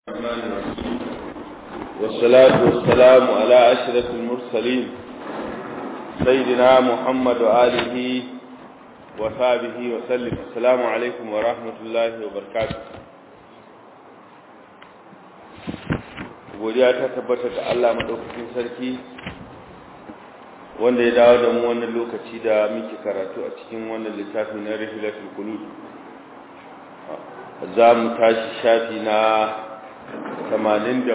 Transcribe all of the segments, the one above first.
الرحمن الرحيم والصلاة والسلام على أشرف المرسلين سيدنا محمد وآله وصحبه وسلم السلام عليكم ورحمة الله وبركاته godiya ta tabbata ga Allah madaukakin sarki wanda ya dawo da mu wannan lokaci da muke karatu a cikin wannan littafi na Rihlatul Qulub za mu tashi shafi na 87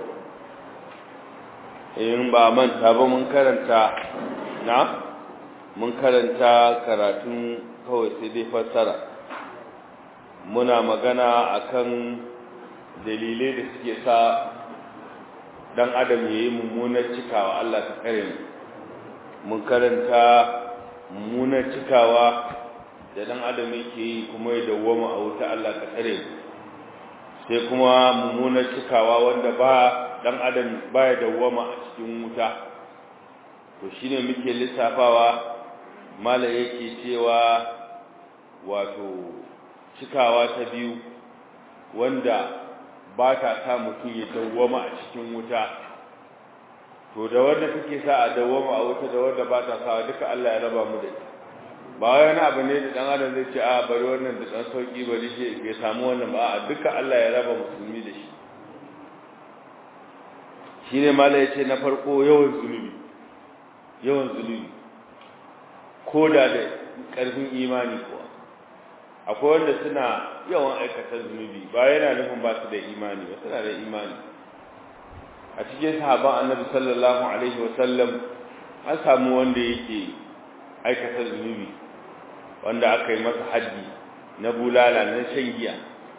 in ba manta ba mun karanta na mun karanta karatun kawai sai dai fassara muna magana akan dalilai da suke sa dan adam yayi mummunar cikawa Allah ta kare mu mun karanta mummunar cikawa da dan adam yake yi kuma ya dawwama a wuta Allah ka tsare mu sai kuma mummunar cikawa wanda ba dan adam baya dawwama a cikin wuta to shine muke lissafawa mala yake cewa wato cikawa ta biyu wanda ba ta sa mutum ya dawwama a cikin wuta to da wanda take sa a dawwama a wuta da wanda ba ta sa duka Allah ya raba mu da ita ba wani abu ne da dan adam zai ce a bari wannan da dan sauki bari shi bai samu wannan ba a duka Allah ya raba musulmi da shi shine mala yace na farko yawan zunubi yawan zunubi koda da karfin imani kuwa akwai wanda suna yawan aikata zunubi ba yana nufin ba su da imani ba suna da imani a cikin sahaban annabi sallallahu alaihi wasallam an samu wanda yake aikata zunubi wanda aka yi masa haddi na bulala na shan giya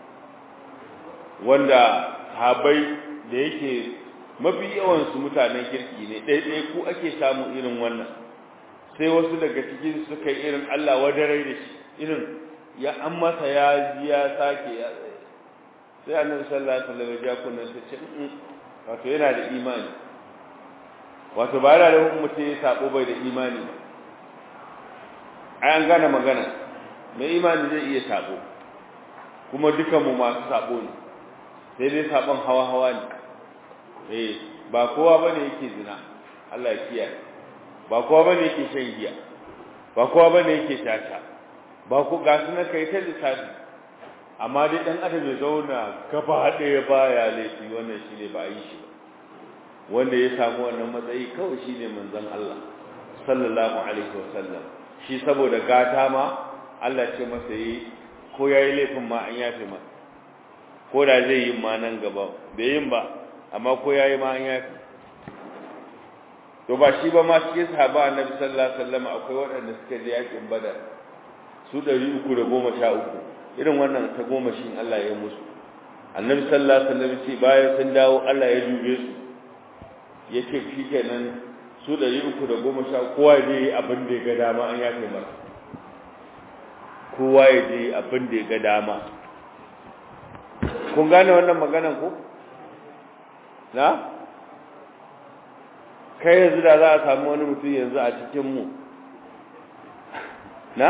wanda sahabai da yake mafi yawansu mutanen kirki ne ɗaiɗai ku ake samu irin wannan sai wasu daga cikin suka yi irin Allah wadarai da shi irin ya an masa ya ji ya sake ya sai annabi sallallahu alaihi wasallam ya kunna sai ce wato yana da imani wato ba yana da mutum ya sabo bai da imani ba ai an gane magana mai imani zai iya sabo kuma dukanmu masu sabo ne sai dai sabon hawa-hawa ne eh ba kowa bane yake zina Allah ya kiyaye ba kowa bane yake shan giya ba kowa bane yake tata ba ku ga su na kai ta lissafi amma dai dan adam ya zauna gaba ɗaya baya laifi wannan shine ba a yi shi ba wanda ya samu wannan matsayi kawai shine manzon Allah sallallahu alaihi wasallam shi saboda gata ma Allah ce masa yi ko yayi laifin ma an yafe masa ko da zai yi ma nan gaba bai yin ba amma ko yayi ma an yafe to ba shi ba ma cikin sahaba annabi sallallahu alaihi wasallam akwai waɗanda suka je yakin badar su 313 irin wannan ta goma shi Allah ya musu annabi sallallahu alaihi wasallam ce bayan sun dawo Allah ya dube su yake shikenan su ɗari uku da goma sha kowa ya je abin da ya ga dama an yafe masa kowa ya je abin da ya ga dama kun gane wannan maganan ko na kai yanzu da za a samu wani mutum yanzu a cikinmu na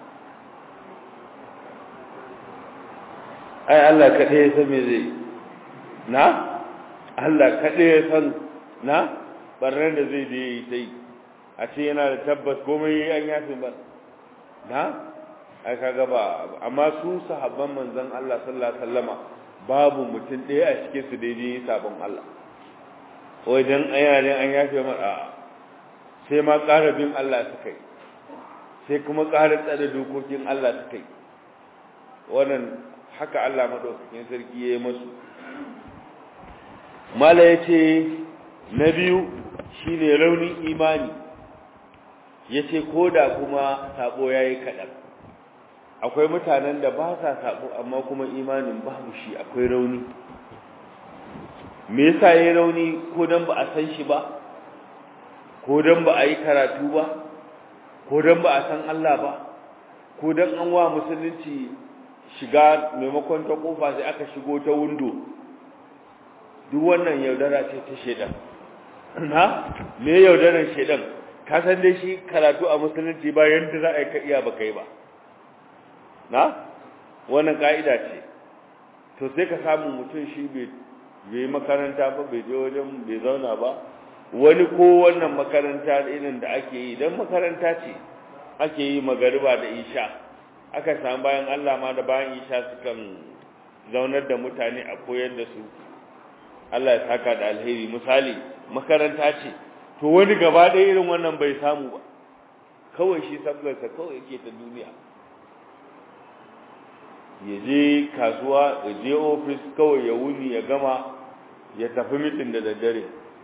ai Allah kaɗai ya san me zai na Allah kaɗai ya san na barnar da zai da yi sai a ce yana da tabbas komai an yafi ba na ai kaga ba amma su sahabban manzon Allah sallallahu alaihi wasallama babu mutum ɗaya a cikin su daidai sabon Allah wai dan ayyarin an yafe mara sai ma ƙara bin Allah su kai sai kuma ƙara tsare dokokin Allah su kai wannan haka Allah madaukakin sarki ya yi masu mala ya ce na biyu shi ne raunin imani ya ce ko da kuma sabo ya yi kaɗan akwai mutanen da ba sa sabo amma kuma imanin babu shi akwai rauni me yasa ya yi rauni ko don ba a san shi ba ko don ba a yi karatu ba ko don ba a san Allah ba ko don an wa musulunci shiga maimakon ta kofa sai aka shigo ta windo duk wannan yaudara ce ta shedan na me yaudaran shedan ka san dai shi karatu a musulunci ba yanda za a yi ka iya ba kai ba na wannan ka'ida ce to sai ka samu mutum shi bai bai makaranta ba bai je wajen bai zauna ba wani ko wannan makaranta irin da ake yi dan makaranta ce ake yi magariba da isha aka samu bayan Allah ma da bayan isha sukan zaunar da mutane a koyar da su Allah ya saka da alheri misali makaranta ce to wani gaba ɗaya irin wannan bai samu ba kawai shi sabgarsa kawai yake ta duniya ya je kasuwa ya je ofis kawai ya wuni ya gama ya tafi mitin da daddare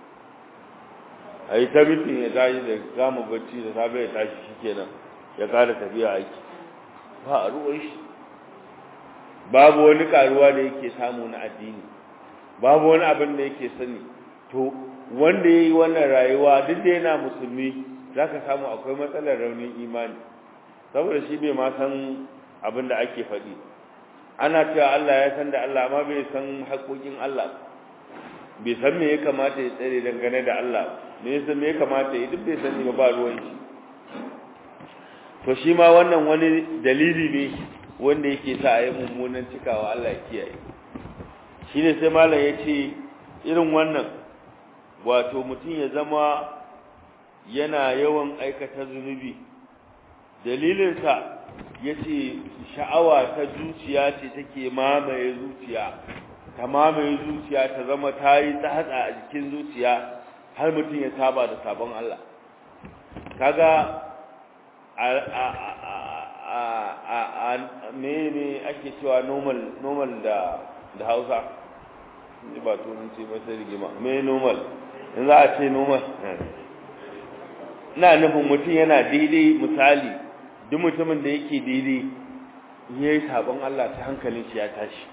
a yi ta mitin ya tashi da gama bacci da safe ya tashi shi kenan ya kara tafiya aiki ba a ruwan shi babu wani karuwa da yake samu na addini babu wani abin da yake sani to wanda ya yi wannan rayuwa duk da yana musulmi za ka samu akwai matsalar raunin imani saboda shi bai ma san abin da ake faɗi ana cewa Allah ya san da Allah amma bai san haƙoƙin Allah bai san me ya kamata ya tsare dangane da Allah me ya san me ya kamata ya duk bai sani ba ba ruwan shi to shi ma wannan wani dalili ne wanda yake sa a yi mummunan cikawa Allah ya kiyaye shi ne sai malam ya ce irin wannan wato mutum ya zama yana yawan aikata zunubi dalilinsa ya ce sha'awa ta zuciya ce take mamaye zuciya ta mamaye zuciya ta zama ta yi tsatsa a jikin zuciya har mutum ya saba da sabon Allah kaga a mene ake cewa normal normal da da hausa ba turanci ba sai rigima me normal in za a ce normal ina nufin mutum yana daidai misali duk mutumin da yake daidai ya yi sabon Allah ta hankalin shi ya tashi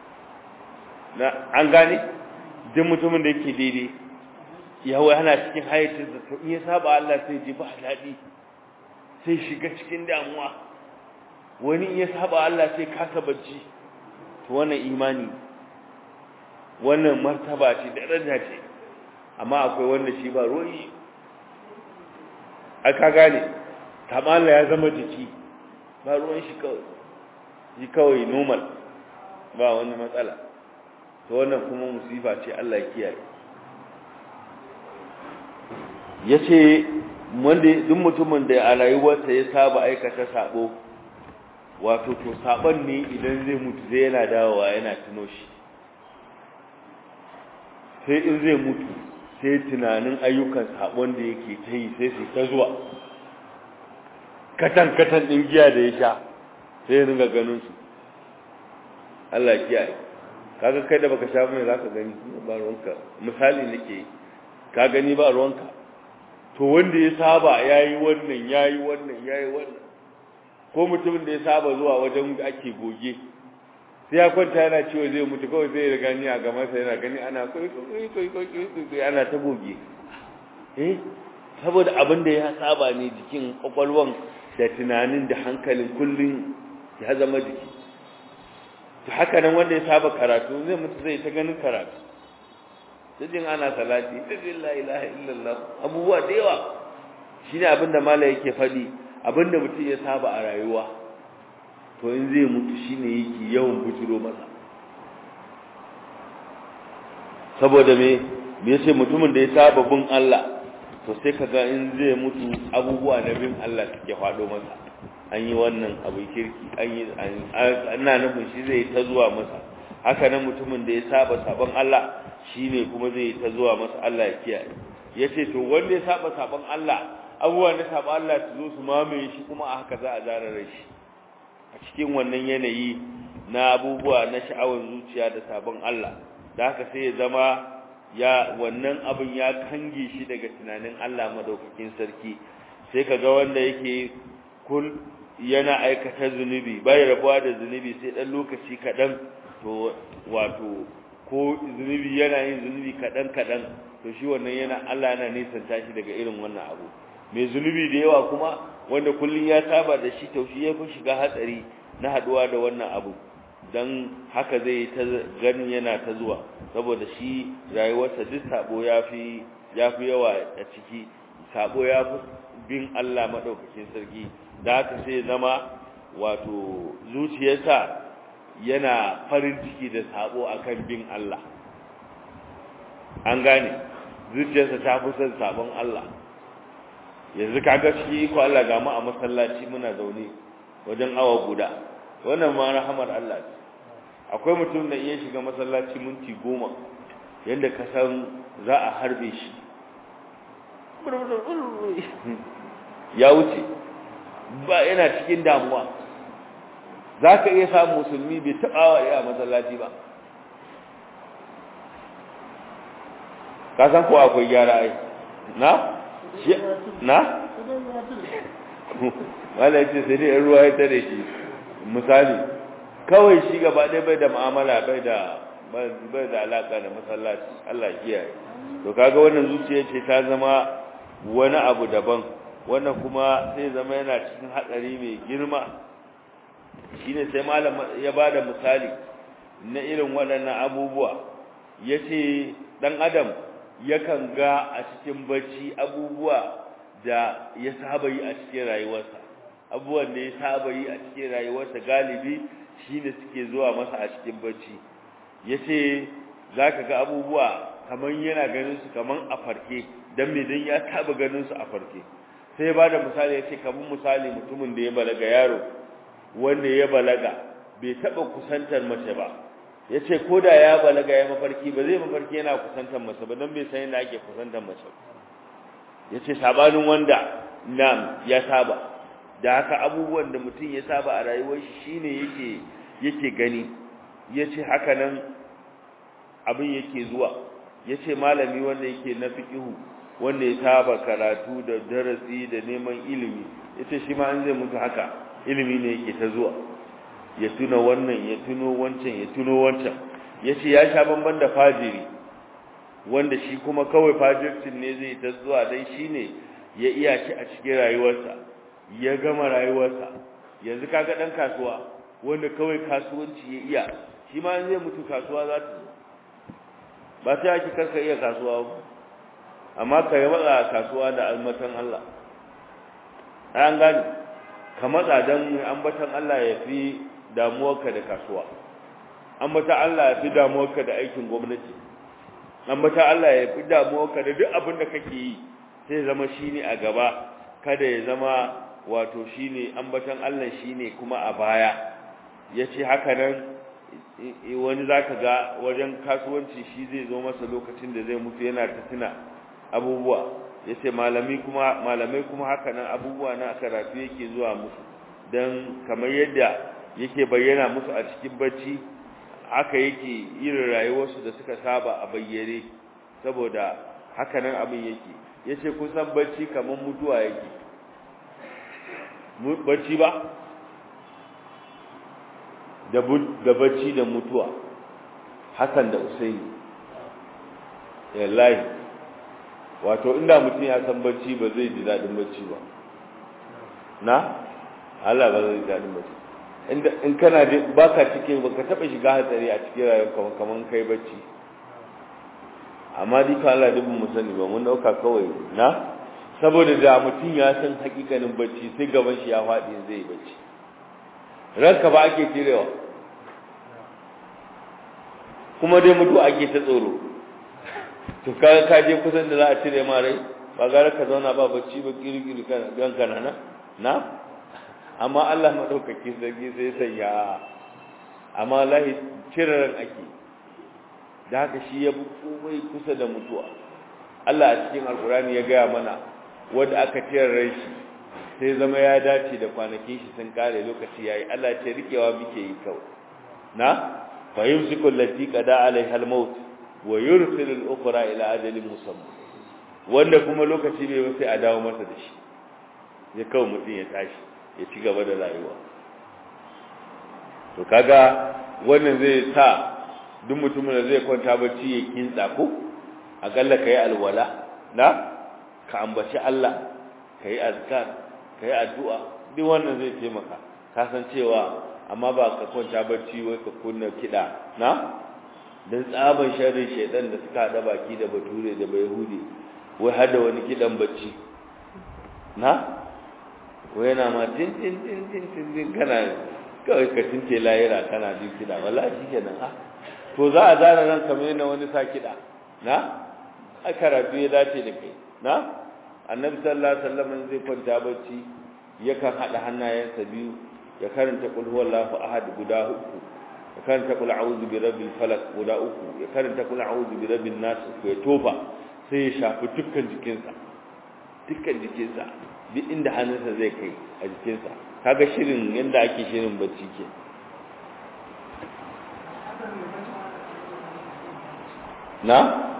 an gane duk mutumin da yake daidai yawai ana cikin hayacinsa to in ya saba Allah sai ji ba daɗi sai shiga cikin damuwa wani in ya saba Allah sai kasa bacci to wannan imani wannan martaba ce daraja ce amma akwai wanda shi ba ruwan aka gane tamala ya zama jiki ba ruwan shi kawai shi kawai normal ba wani matsala to wannan kuma musifa ce Allah ya kiyaye yace wanda duk mutumin da a rayuwarsa ya saba aikata sabo wato to saban ne idan zai mutu zai yana dawowa yana tuno shi sai in zai mutu sai tunanin ayyukan sabon da yake ta yi sai su ta zuwa katan-katan ɗin giya da ya sha sai ya ringa ganin su Allah kiyaye kaga kai da baka sha mai zaka gani ba ruwanka misali nake ka gani ba ruwanka to wanda ya saba yayi wannan yayi wannan yayi wannan ko mutumin da ya saba zuwa wajen da ake goge sai ya kwanta yana ciwo zai mutu kawai sai ya gani a gaban sa yana gani ana kai kai kai kai ana ta goge eh saboda abin da ya saba ne jikin kwakwalwan da tunanin da hankalin kullun ya zama jiki to haka nan wanda ya saba karatu zai mutu zai ta ganin karatu jin ana salati la ilaha illallah abubuwa da yawa shine abin da mala yake faɗi abin da mutum ya saba a rayuwa to in zai mutu shine yake yawan bujiro masa saboda me me yace mutumin da ya saba bin Allah to sai kaga in zai mutu abubuwa na bin Allah suke faɗo masa an yi wannan abu kirki an yi ina nufin shi zai ta zuwa masa haka nan mutumin da ya saba sabon Allah shine kuma zai ta zuwa masa Allah ya kiyaye yace to wanda ya saba sabon Allah abubuwan da saba Allah su zo su mamaye shi kuma a haka za a zarare shi a cikin wannan yanayi na abubuwa na sha'awar zuciya da sabon Allah da haka sai ya zama ya wannan abin ya kange shi daga tunanin Allah madaukakin sarki sai kaga wanda yake kul yana aikata zunubi bai rabuwa da zunubi sai dan lokaci kadan to wato ko zunubi yana yin zunubi kadan kadan to shi wannan yana Allah yana nisanta shi daga irin wannan abu mai zunubi da yawa kuma wanda kullun ya saba da shi to shi ya fi shiga hatsari na haduwa da wannan abu dan haka zai ta ganin yana ta zuwa saboda shi rayuwarsa duk sabo yafi yafi yawa a ciki sabo yafi bin Allah madaukakin sarki da haka sai zama wato zuciyarsa yana farin ciki da sabo akan bin Allah an gane zuciyarsa ta fi son sabon Allah yanzu kaga shi ko Allah ga mu a masallaci muna zaune wajen awa guda wannan ma rahamar Allah ce akwai mutum da iya shiga masallaci minti goma yadda ka san za a harbe shi ya wuce ba yana cikin damuwa za ka iya samun musulmi bai taɓa wa iya masallaci ba ka san ko akwai gyara ai na? na? wala ce sai dai ruwa ya tare shi misali kawai shi gaba ɗaya bai da mu'amala bai da bai da alaka da masallaci Allah kiyaye to kaga wannan zuciya ce ta zama wani abu daban wannan kuma sai zama yana cikin hatsari mai girma shine sai malam ya bada misali na irin waɗannan abubuwa yace dan adam yakan ga a cikin bacci abubuwa da ya saba yi a cikin rayuwarsa abubuwan da ya saba yi a cikin rayuwarsa galibi shine suke zuwa masa a cikin bacci yace zaka ga abubuwa kaman yana ganin su kaman a farke dan me dan ya taba ganin su a farke sai ya bada misali yace kaman misali mutumin da ya balaga yaro wanda ya balaga bai taba kusantar mace ba yace koda ya balaga ya mafarki ba zai mafarki yana kusantar mace ba dan bai san yadda ake kusantar mace yace sabanin wanda nam ya saba da haka abubuwan da mutum ya saba a rayuwar shi shine yake yake gani yace haka nan abin yake zuwa yace malami wanda yake na fiqhu wanda ya saba karatu da darasi da neman ilimi yace shi ma an zai mutu haka ilimi ne yake ta zuwa ya tuna wannan ya tuno wancan ya tuno wancan yace ya sha bamban da fajiri wanda shi kuma kawai fajircin ne zai ta zuwa dan shine ya iya shi a cikin rayuwarsa ya gama rayuwarsa yanzu kaga dan kasuwa wanda kawai kasuwanci ya iya shi ma zai mutu kasuwa za ta ba sai ake karka iya kasuwa ba amma ka yi matsa kasuwa da almatan Allah an gani ka matsa don ambatan Allah ya fi damuwarka da kasuwa ambatan Allah ya fi damuwarka da aikin gwamnati ambatan Allah ya fi damuwarka da duk abin da kake yi sai zama shine a gaba kada ya zama wato shine ambatan Allah shine kuma a baya yace haka nan wani zaka ga wajen kasuwanci shi zai zo masa lokacin da zai mutu yana ta tuna abubuwa yace malami kuma malamai kuma haka nan abubuwa na karatu yake zuwa musu dan kamar yadda yake bayyana musu a cikin bacci haka yake irin rayuwarsu da suka saba a bayyane saboda haka nan abin yake yace kun san bacci kamar mutuwa yake bacci ba da bacci da mutuwa hakan da usaini yallahi wato inda mutum ya san bacci ba zai ji dadin bacci ba na Allah ba zai ji dadin bacci inda in kana da baka cike baka taba shiga hatsari a cikin rayuwarka kaman kai bacci amma dai ka Allah dubin mu sani ba mun dauka kawai na saboda da mutum ya san hakikanin bacci sai gaban shi ya faɗi zai bacci ranka ba ake cirewa kuma dai mutu ake ta tsoro to kaga ka je kusan da za a cire ma rai ba gara ka zauna ba bacci ba kirkiri kan kanana na amma Allah madaukaki sarki sai sanya amma lahi cire ran ake da haka shi ya bi komai kusa da mutuwa Allah a cikin alkurani ya gaya mana wanda aka cire ran shi sai zama ya dace da kwanakin shi sun kare lokaci yayi Allah ce rikewa muke yi kawai na fa yumsiku allati qada alaiha al-maut wa yursilu al-ukhra ila ajalin musamma wanda kuma lokaci bai ba sai a dawo masa da shi ya kawo mutum ya tashi ya ci gaba da rayuwa to kaga wannan zai sa duk mutumin da zai kwanta bacci ya kintsa ko akalla kai alwala na ka ambaci Allah kai azkar kai addu'a duk wannan zai taimaka ka san cewa amma ba ka kwanta bacci wai ka kunna kida na dan tsaban sharri shedan da suka hada baki da bature da bayhudi wai hada wani kidan bacci na wai yana ma tin tin tin tin tin tin kana kawai ka tince layira kana jin kiɗa wallahi shi kenan ha to za a zara nan kamar yana wani sa kiɗa na a karatu ya dace da kai na annabi sallallahu alaihi wasallam zai kwanta bacci yakan hada hannayensa biyu ya karanta qul huwallahu ahad guda uku ya karanta qul a'udhu bi rabbil falaq guda uku ya karanta qul a'udhu bi rabbin nas uku ya tofa sai ya shafi dukkan jikinsa dukkan jikinsa duk inda hannunsa zai kai a jikinsa kaga shirin yanda ake shirin bacci ke na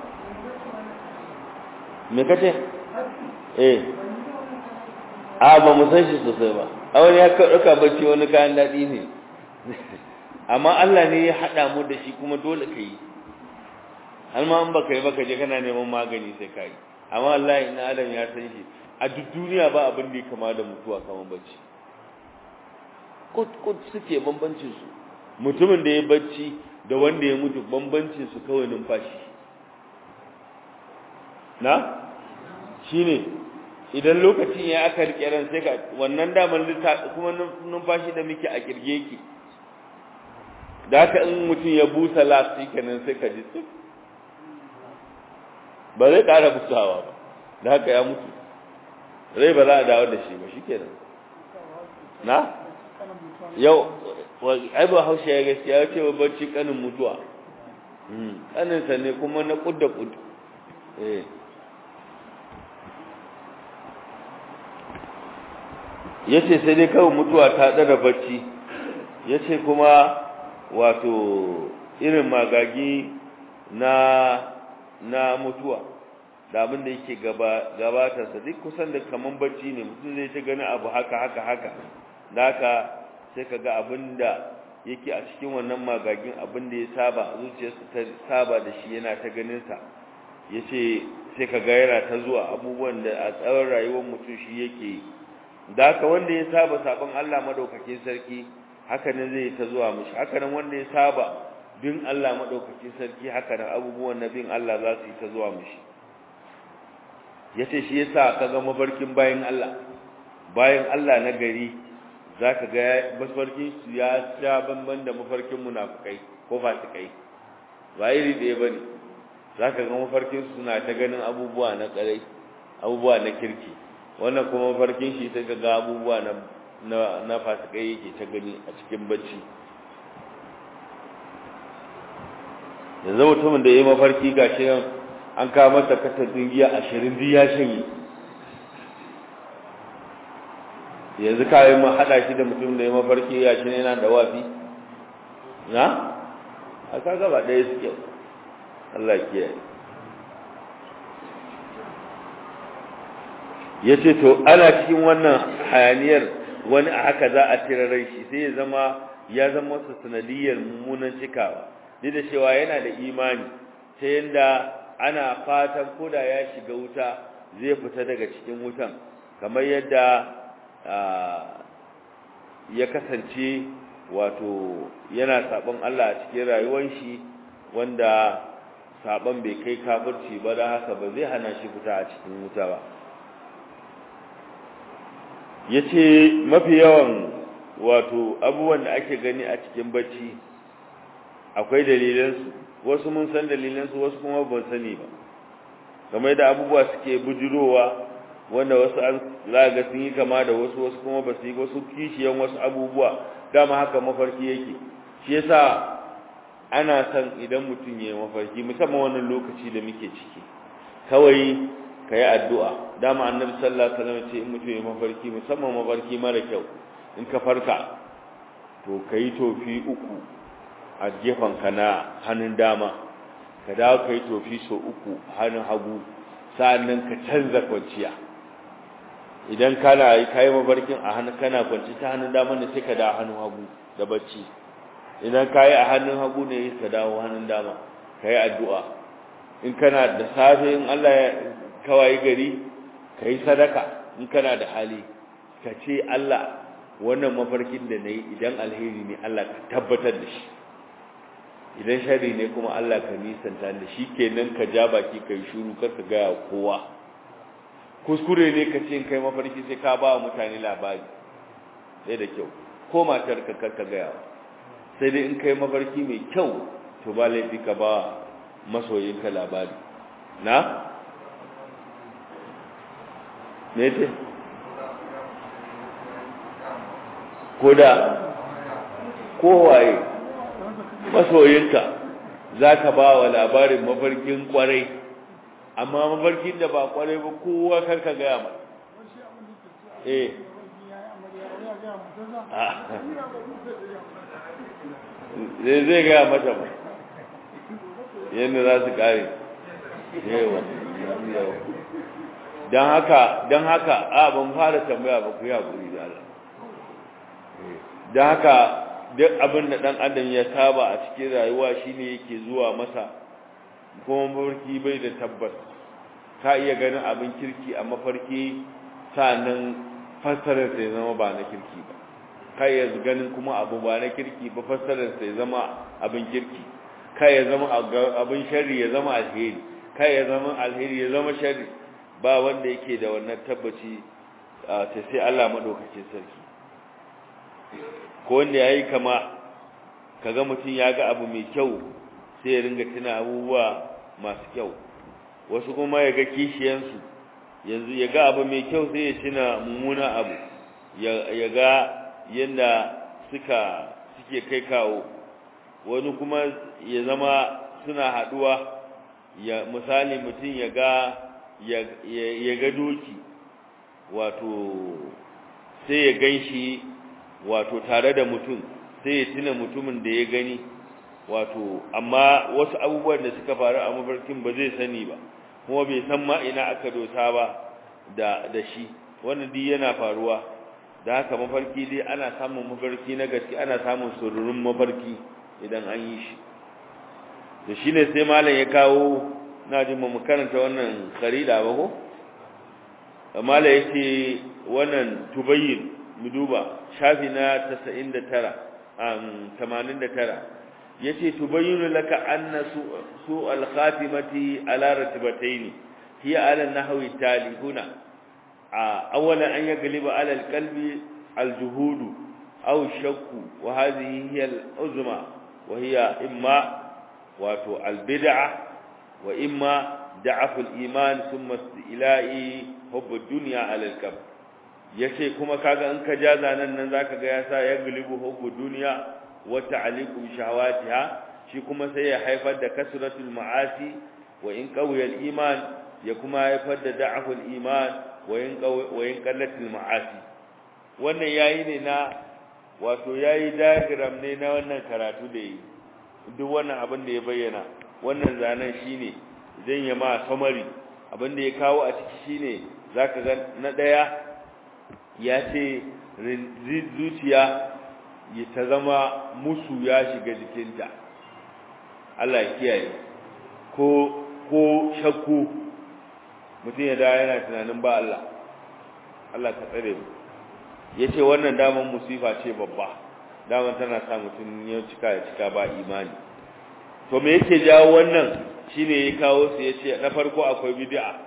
me kace eh a ba mu san shi sosai ba a wani ya ɗauka bacci wani kayan daɗi ne amma Allah ne ya haɗa mu da shi kuma dole ka yi har ma an baka yi baka je kana neman magani sai ka yi amma Allah ina adam ya san shi a duk duniya ba abin da ya kama da mutuwa kamar bacci kut kut suke bambancin su mutumin da ya bacci da wanda ya mutu bambancin su kawai numfashi na shine idan lokacin ya aka rike ran sai ka wannan daman kuma numfashi da muke a kirge yake da haka in mutum ya busa lasti kenan sai ka ji tsik ba zai ƙara busawa ba da haka ya mutu rai ba za a dawo da shi ba shi kenan na yau ai ba haushe ya gaskiya ya ce bacci kanin mutuwa kaninsa ne kuma na kud da kud eh ya ce sai dai kawai mutuwa ta ɗara bacci ya ce kuma wato irin magagi na na mutuwa da abin da yake gabatarsa duk kusan da kaman bacci ne mutum zai ta gani abu haka haka haka da haka sai ka ga abin da yake a cikin wannan magagin abin da ya saba zuciyarsa ta saba da shi yana ta ganinsa ya ce sai ka ga yana ta zuwa abubuwan da a tsawon rayuwar mutum shi yake yi da haka wanda ya saba sabon Allah madaukakin sarki haka ne zai ta zuwa mishi haka nan wanda ya saba bin Allah madaukakin sarki haka nan abubuwan na bin Allah za su yi ta zuwa mishi yace shi yasa kaga mafarkin bayan Allah bayan Allah na gari zaka ga mafarkin su ya sha banban da mafarkin munafikai ko fasikai ba iri ɗaya bane zaka ga mafarkin su suna ta ganin abubuwa na karai abubuwa na kirki wannan kuma mafarkin shi ta ga abubuwa na na na fasikai yake ta gani a cikin bacci yanzu mutumin da ya yi mafarki gashi nan an kawo masa kasafin giya ashirin duk ya shanye yanzu kayan ma haɗa shi da mutum da ya mafarki ya shi ne yana da wafi na a kaga ba ɗaya suke Allah kiyaye ya ce to ana cikin wannan hayaniyar wani a haka za a tirarai shi sai ya zama ya zama wasu sanadiyar mummunan cikawa duk da cewa yana da imani ta yadda ana fatan koda ya shiga wuta zai fita daga cikin wutan kamar yadda ya kasance wato yana sabon Allah a cikin rayuwar shi wanda sabon bai kai kafirci ba da haka ba zai hana shi fita a cikin wuta ba yace mafi yawan wato abubuwan da ake gani a cikin bacci akwai dalilansu wasu mun san dalilansu wasu kuma ban sani ba kamar da abubuwa suke bujirowa wanda wasu an zaga sun yi kama da wasu wasu kuma ba su yi wasu kishiyan wasu abubuwa dama haka mafarki yake shi yasa ana san idan mutum ya yi mafarki musamman wannan lokaci da muke ciki kawai ka yi addu'a dama annabi sallallahu alaihi wasallam ce in mutum ya mafarki musamman mafarki mara kyau in ka farka to ka yi tofi uku a ka na hannun dama ka dawo ka yi tofi so uku hannun hagu sa'annan ka canza kwanciya idan kana yi kayi mafarkin a hannun kana kwanci ta hannun dama ne sai ka dawo hannun hagu da bacci idan kayi a hannun hagu ne ka dawo hannun dama ka yi addu'a in kana da safe in Allah ya kawai gari ka yi sadaka in kana da hali ka ce Allah wannan mafarkin da na yi idan alheri ne Allah ka tabbatar da shi idan shari ne kuma Allah ka nisanta da shi kenan ka ja baki ka yi shuru kar ka gaya kowa kuskure ne ka ce in kai mafarki sai ka ba wa mutane labari sai da kyau ko matar ka karka gaya sai dai in kai mafarki mai kyau to ba laifi ka ba masoyinka labari na me ce ko da kowaye masoyinka za ka ba wa labarin mafarkin kwarai amma mafarkin da ba kwarai ba kowa karka gaya ma eh zai zai gaya mata ba yadda za su kare yawa don haka don haka a ban fara tambaya ba ku yi haƙuri da Allah don haka duk abin da ɗan adam ya saba a cikin rayuwa shine yake zuwa masa kuma mafarki bai da tabbas ka iya ganin abin kirki a mafarki sa'annan fassarar sai zama ba na kirki ba ka iya ganin kuma abu ba na kirki ba fassarar sai zama abin kirki ka iya zama abin sharri ya zama alheri ka iya zama alheri ya zama sharri ba wanda yake da wannan tabbaci ta sai Allah madaukakin sarki ko wanda ya yi kama kaga mutum ya ga abu mai kyau sai ya ringa tuna abubuwa masu kyau wasu kuma ya ga kishiyansu yanzu ya ga abu mai kyau sai ya tuna mummuna abu ya ga yadda suka suke kai kawo wani kuma ya zama suna haduwa ya misali mutum ya ga ya ga doki wato sai ya gan shi wato tare da mutum sai ya tuna mutumin da ya gani wato amma wasu abubuwan da suka faru a mafarkin ba zai sani ba kuma bai san ma ina aka dosa ba da da shi wannan duk yana faruwa da haka mafarki dai ana samun mafarki na gaske ana samun sururun mafarki idan an yi shi to shine sai malam ya kawo na jin mu karanta wannan kharida ba ko malam yake wannan tubayyin mu duba shafi na 99 um 89 yace tubayyinu laka anna su al-khatimati ala ratibatayn hiya ala an-nahwi tali huna awwala an yagliba ala al-qalbi al-juhud aw shakku wa hadhihi hiya al-uzma wa hiya imma wato al-bid'ah wa imma da'af al-iman thumma istila'i hubb ad-dunya ala al-qabr yace kuma kaga in ka ja zanan nan zaka ga yasa ya galibu hubbu duniya wa ta'liqu shahawatiha shi kuma sai ya haifar da kasratul ma'asi wa in qawiya al-iman ya kuma haifar da da'aful iman wa in wa in qallatul ma'asi wannan yayi ne na wato yayi diagram ne na wannan karatu da yi duk wannan abin da ya bayyana wannan zanen shine zan yi ma summary abin da ya kawo a ciki shine zaka ga na daya ya ce zuciya ta zama musu ya shiga jikinta Allah ya kiyaye ko ko shakku mutum ya dawo yana tunanin ba Allah Allah ka tsare mu yace wannan daman musifa ce babba daman tana sa mutum ya cika ya cika ba imani to me yake jawo wannan shine ya kawo su yace na farko akwai bid'a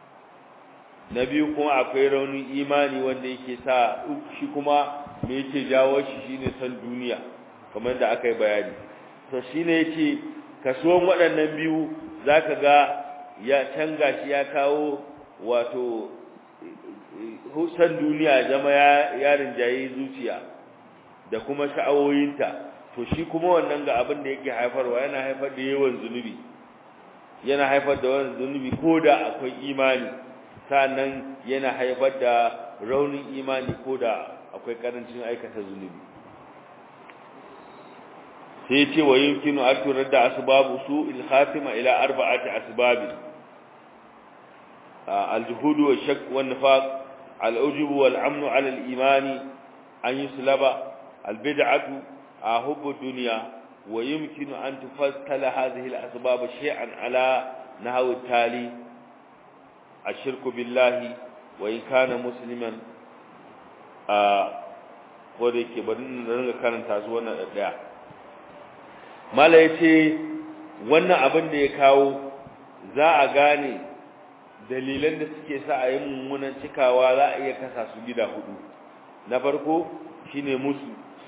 na biyu kuma akwai raunin imani wanda yake sa shi kuma me yake jawo shi shine san duniya kamar da aka yi bayani to shine yace kasuwan waɗannan biyu zaka ga ya canga shi ya kawo wato san duniya zama ya yarin jayi zuciya da kuma sha'awoyinta to shi kuma wannan ga abin da yake haifarwa yana haifar da yawan zunubi yana haifar da yawan zunubi ko da akwai imani sannan yana haifar da raunin imani ko da akwai karancin aikata zunubi sai ce wa yumkinu an turar da asbabu su ilhatima ila arba'ati asbabi الجهود والشك والنفاق العجب والعمن على الإيمان أن يسلب البدعة حب الدنيا ويمكن أن تفصل هذه الأسباب شيئا على نحو التالي الشرك بالله وإن كان مسلما ko da yake bari na ringa karanta su wannan ɗaya mala ya ce wannan abin da ya kawo za a gane dalilan da suke sa a yi mummunan cikawa za a iya kasa su gida hudu na farko shine musu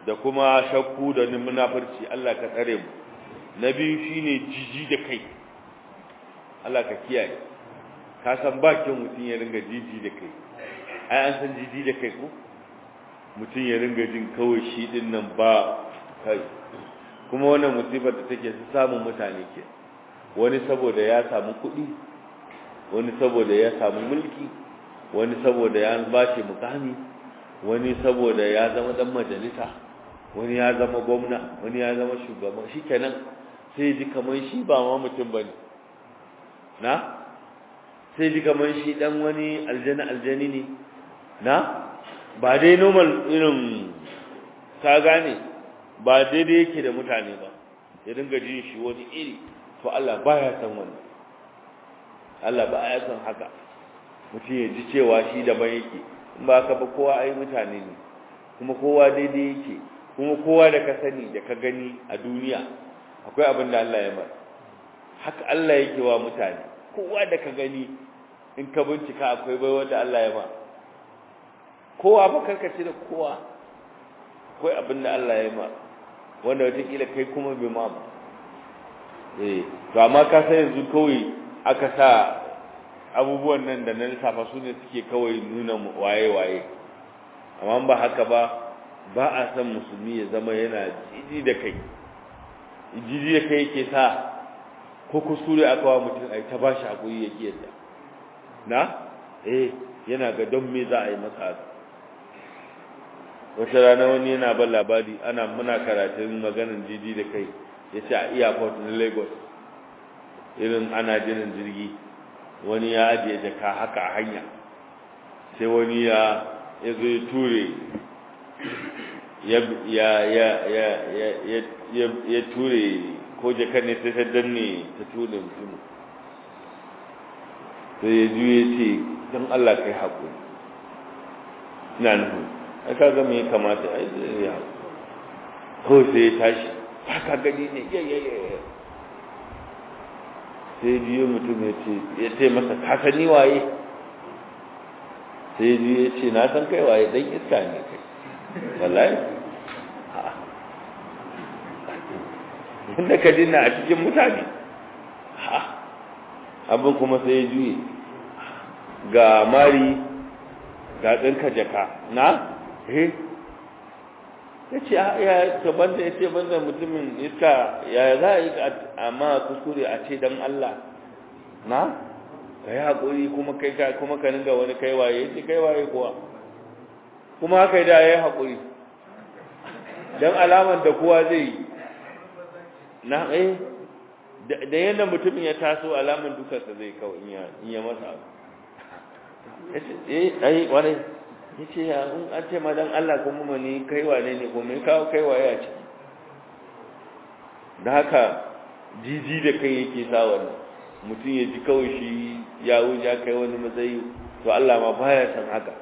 da kuma shakku da munafurci Allah ka tsare mu na biyu shine jiji da kai Allah ka kiyaye ka san bakin mutum ya ringa jiji da kai ai an san jiji da kai ko mutum ya ringa jin kawai shi din nan ba kai kuma wannan musibar da take su samun mutane ke wani saboda ya samu kuɗi wani saboda ya samu mulki wani saboda ya bashi mukami wani saboda ya zama dan majalisa wani ya zama gwamna wani ya zama shugaban shikenan sai ji kamar shi ba ma mutum bane na sai ji kamar shi dan wani aljana aljani ne na ba dai normal irin ka gane ba daidai yake da mutane ba ya dinga jin shi wani iri to Allah baya san wannan Allah baya san haka mutum ya ji cewa shi daban yake in ba ka ba kowa ai mutane ne kuma kowa daidai yake kuma kowa da ka sani da ka gani a duniya akwai abin da Allah ya mara haka Allah yake wa mutane kowa da ka gani in ka bincika akwai bai wanda Allah ya ma kowa ba karkace da kowa akwai abin da Allah ya ma wanda wataƙila kai kuma bai ma ba eh to amma ka san yanzu kawai aka sa abubuwan nan da na lissafa su ne suke kawai nuna waye-waye amma ba haka ba ba a san musulmi ya zama yana jiji da kai jiji da kai yake sa ko kuskure aka wa mutum ai ta bashi hakuri ya ki yadda na eh yana ga don me za a yi masa haka wata rana wani yana ban labari ana muna karatun maganin jiji da kai ya ce a airport na lagos irin ana jinin jirgi wani ya ajiye jaka haka a hanya sai wani ya ya zo ya ture ya ya ya ya ya ya ya ture ko jaka ne sai ta danne ta ture mutum sai ya juye ce don Allah kai haƙuri ina nufin ai ka ga me ya kamata ai zai ya kawai sai ya tashi ba ka gani ne ya ya ya sai biyu mutum ya ce ya ce masa ka sani waye sai biyu ya ce na san kai waye dan iska ne kai wallahi inda ka dinna a cikin mutane abin kuma sai ya juye ga mari ga ɗinka jaka na eh ya ce ya ce banda ya ce banda mutumin iska ya za a yi amma kuskure a ce don Allah na ka yi haƙuri kuma kai ka kuma ka ninga wani kaiwaye ya ce kaiwaye kuwa kuma haka da ya yi haƙuri don alamar da kowa zai yi na eh da yadda mutumin ya taso alamar dukansa zai kawai in ya masa abu ya ce eh ai wani ya ce ya in an ce madan Allah kuma mani kaiwa ne ne kuma kawo kaiwa ya ce da haka jiji da kai yake sa wannan mutum ya ji kawai shi ya wuce ya kai wani matsayi to Allah ma baya san haka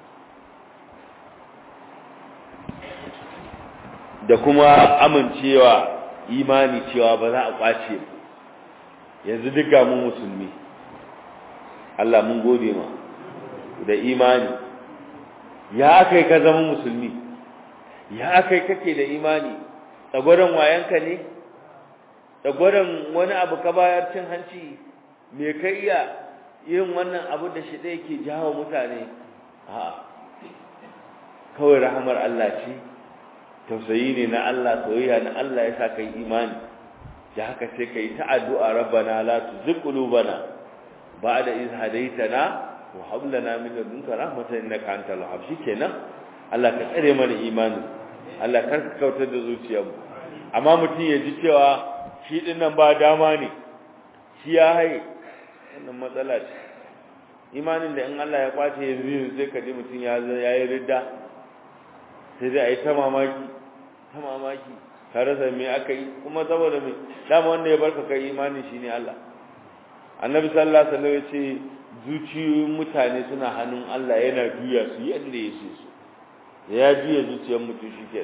da kuma amincewa imani cewa ba za a kwace yanzu duk ga mu musulmi Allah mun gode ma da imani ya akai ka zama musulmi ya akai kake da imani tsagwaron wayanka ne tsagwaron wani abu ka bayar cin hanci me kai iya yin wannan abu da shi ɗaya ke jawo mutane a kawai rahamar Allah ce tausayi ne na Allah soyayya na Allah ya sa kai imani da haka sai kai ta addu'a rabbana la tuzigh qulubana ba'da iz hadaytana wa hab lana min ladunka rahmatan innaka antal wahhab shikenan Allah ka tsare mana imani Allah kar ka kautar da zuciyarmu amma mutum ya ji cewa shi din nan ba dama ne shi ya haye wannan matsala ce imanin da in Allah ya kwace yanzu yanzu sai ka ji mutum ya yi ridda sai dai a yi ta mamaki ta mamaki ka rasa me aka yi kuma saboda me dama wanda ya barka kai imani shine Allah annabi sallallahu alaihi wasallam ya ce zuciyoyin mutane suna hannun Allah yana juya su yadda ya so su ya juya zuciyar mutum shike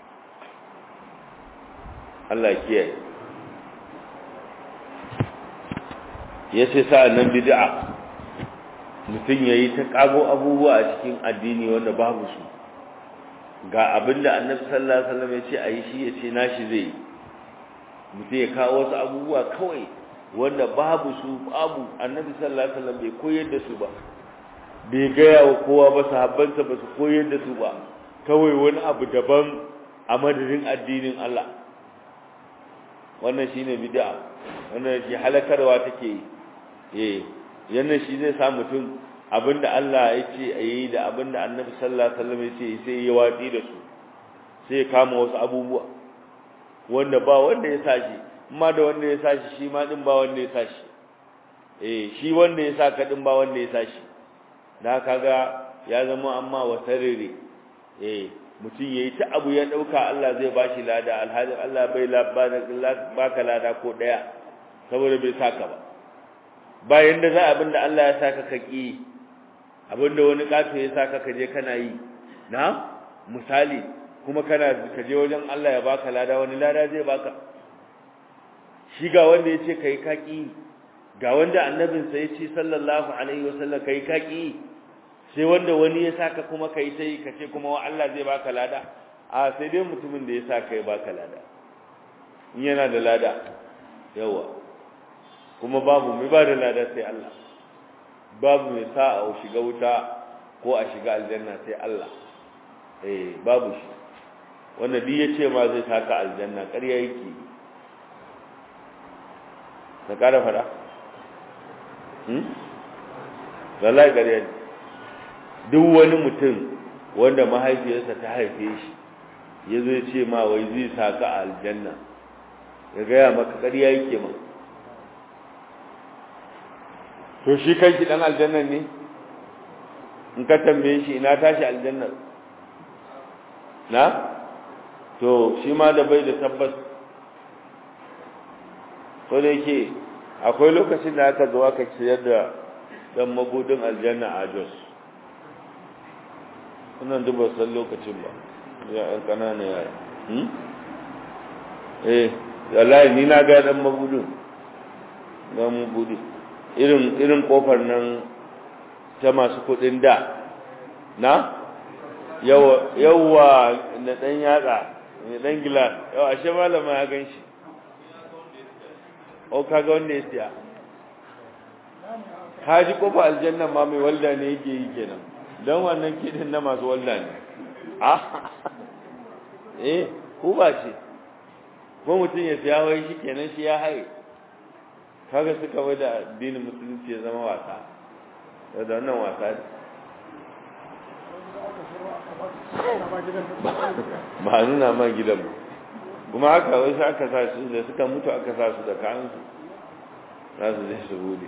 Allah kiyaye yace sa'annan bid'a mutum yayi ta kago abubuwa a cikin addini wanda babu su ga abinda annabi sallallahu alaihi wasallam ya ce ayi shi ya ce nashi zai mutum ya kawo wasu abubuwa kawai wanda babu su babu annabi sallallahu alaihi wasallam bai koyar da su ba bai gaya wa kowa ba sahabbansa ba su koyar da su ba kawai wani abu daban a madadin addinin Allah wannan shine bid'a wannan shi halakarwa take eh yannan shi zai sa mutum abinda Allah ya ce ayi da abinda Annabi sallallahu alaihi wasallam ya ce sai ya watsi da su sai ya kama wasu abubuwa wanda ba wanda ya sashi amma da wanda ya sashi shi ma din ba wanda ya sashi eh shi wanda ya saka din ba wanda ya sashi da kaga ya zama amma wasarere eh mutum yayi ta abu ya dauka Allah zai bashi lada alhali Allah bai baka lada ko daya saboda bai saka ba bayan da za abinda Allah ya saka ka ki abinda wani kato ya saka ka je kana yi na misali kuma kana ka je wajen Allah ya baka lada wani lada zai baka shi ga wanda yace kai ka ki ga wanda annabinsa yace sallallahu alaihi wasallam kai ka ki sai wanda wani ya saka kuma kai sai ka ce kuma wa Allah zai baka lada a sai dai mutumin da ya saka ya baka lada in yana da lada yawa kuma babu mai ba da lada sai Allah babu mai sa a shiga wuta ko a shiga aljanna sai Allah eh babu shi wanda duk ya ce ma zai saka aljanna ƙarya yake ka ƙara fara hmm wallahi ƙarya ne duk wani mutum wanda mahaifiyarsa ta haife shi ya zo ya ce ma wai zai saka a aljanna ya gaya maka ƙarya yake ma to shi kanki dan aljannan ne in ka tambaye shi ina tashi aljannar na to shi ma da bai da tabbas ko da yake akwai lokacin da aka zo aka ciyar da dan magudin aljanna a Jos wannan duba san lokacin ba ya ɗan ƙanana yara eh wallahi ni na ga dan magudin ga magudin irin irin kofar nan ta masu kudin da na yawa yawa na dan yatsa ne dan gilas yawa ashe malama ya ganshi o kaga wanda ya siya kaji kofa aljanna ma mai walda ne yake yi kenan don wannan kidin na masu walda ne ah eh ku ba ce ko mutum ya siya wai shi kenan shi ya haye kaga suka bai da addinin musulunci ya zama wasa da wannan wasa ne ba nuna ma gidan ba kuma haka wai sai aka sa su da suka mutu aka sa su da kayansu za su zai su bude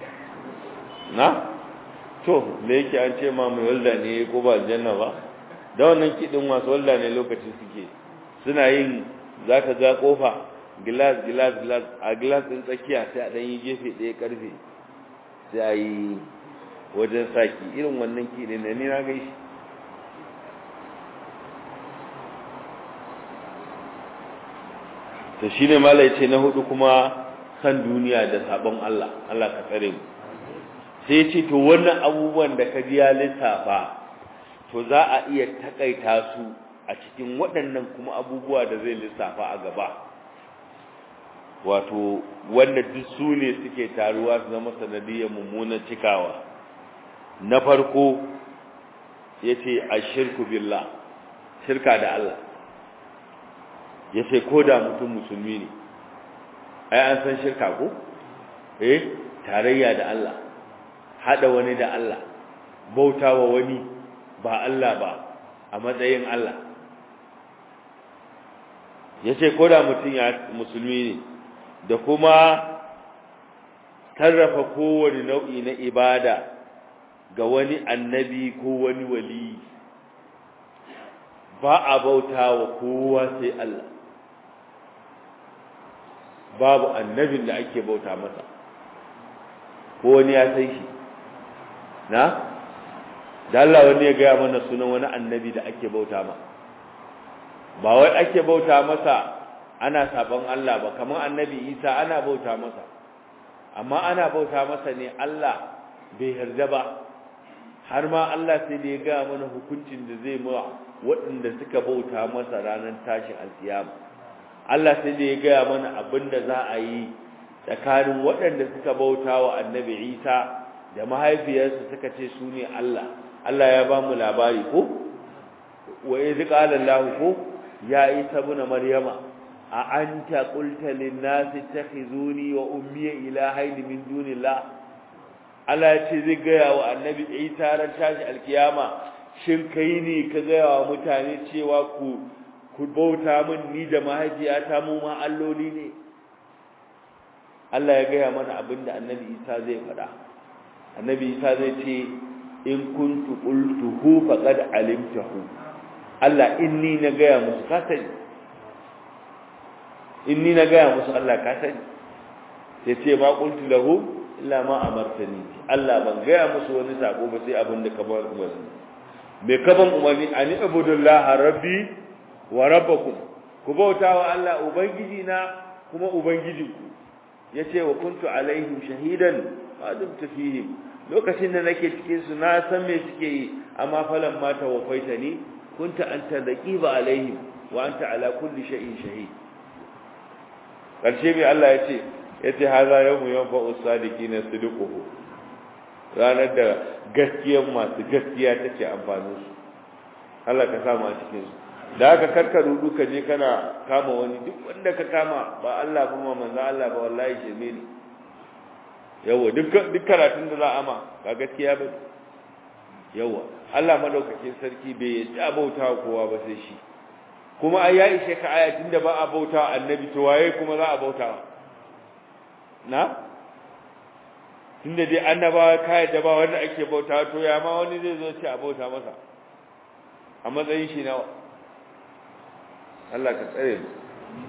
na to da yake an ce ma mai walda ne ko ba aljanna ba da wannan kiɗin masu walda ne lokacin suke suna yin za ka ga kofa gilas gilas gilas a gilas ɗin tsakiya sai a ɗan yi gefe ɗaya ƙarfe sai a yi wajen saki irin wannan kiɗin da ni na gaishi to shi ne mala ce na hudu kuma san duniya da sabon Allah Allah ka tsare mu sai ce to wannan abubuwan da ka ji ya lissafa to za a iya takaita su a cikin waɗannan kuma abubuwa da zai lissafa a gaba wato wanda duk su ne suke taruwa su zama sanadiyar mummunan cikawa na farko ya ce a shirku billah shirka da Allah ya ce ko da mutum musulmi ne ai an san shirka ko eh tarayya da Allah hada wani da Allah bautawa wani ba Allah ba a matsayin Allah ya ce ko da mutum ya musulmi ne da kuma sarrafa kowane nau'i na ibada ga wani annabi ko wani wali ba a bauta wa kowa sai Allah babu annabin da ake bauta masa ko wani ya sai shi na da Allah wani ya gaya mana sunan wani annabi da ake bauta ma ba wai ake bauta masa ana sabon Allah ba kamar annabi Isa ana bauta masa amma ana bauta masa ne Allah bai yarda ba har ma Allah sai da ya gaya mana hukuncin da zai ma waɗanda suka bauta masa ranar tashin alkiyama Allah sai da ya gaya mana abin da za a yi tsakanin waɗanda suka bauta wa annabi Isa da mahaifiyarsa suka ce su ne Allah Allah ya ba mu labari ko wa idh qala Allah ko ya Isa ibn Maryama a anta qulta lin nasi takhizuni wa ummi ilahaini min dunillah Allah ya ce zai gaya wa annabi Isa ran tashi alkiyama shin kai ne ka gaya wa mutane cewa ku ku bauta min ni da mahaifiyata mu ma alloli ne Allah ya gaya mana abinda annabi Isa zai faɗa annabi Isa zai ce in kuntu qultuhu faqad alimtahu Allah inni na gaya musu ka sani inni na gaya musu Allah ka sani sai ce ma qultu lahu illa ma amartani Allah ban gaya musu wani sako ba sai abin da ka bar umarni me ka ban umarni ani ibudullaha rabbi wa rabbakum ku bauta wa Allah ubangiji na kuma ubangijinku yace wa kuntu alaihim shahidan ma dumtu fihim lokacin da nake cikin su na san me suke yi amma falan ma tawaffaitani kunta anta raqiba alaihim wa anta ala kulli shay'in shahid karshe mai Allah yace yace haza yawmu yanfa'u sadiqina sidquhu ranar da gaskiyar masu gaskiya take amfani su Allah ka samu a cikin su da haka karka rudu ka je kana kama wani duk wanda ka kama ba Allah ba ma manzo Allah ba wallahi shirme ne yawa duk duk karatun da za a ma ba gaskiya ba yawa Allah madaukakin sarki bai yi abauta kowa ba sai shi kuma ai ya ishe ka ayatin da ba a bauta annabi to waye kuma za a bauta na tunda dai annabawa kai da ba wanda ake bauta to ya ma wani zai zo ce a bauta masa a matsayin shi nawa Allah ka tsare mu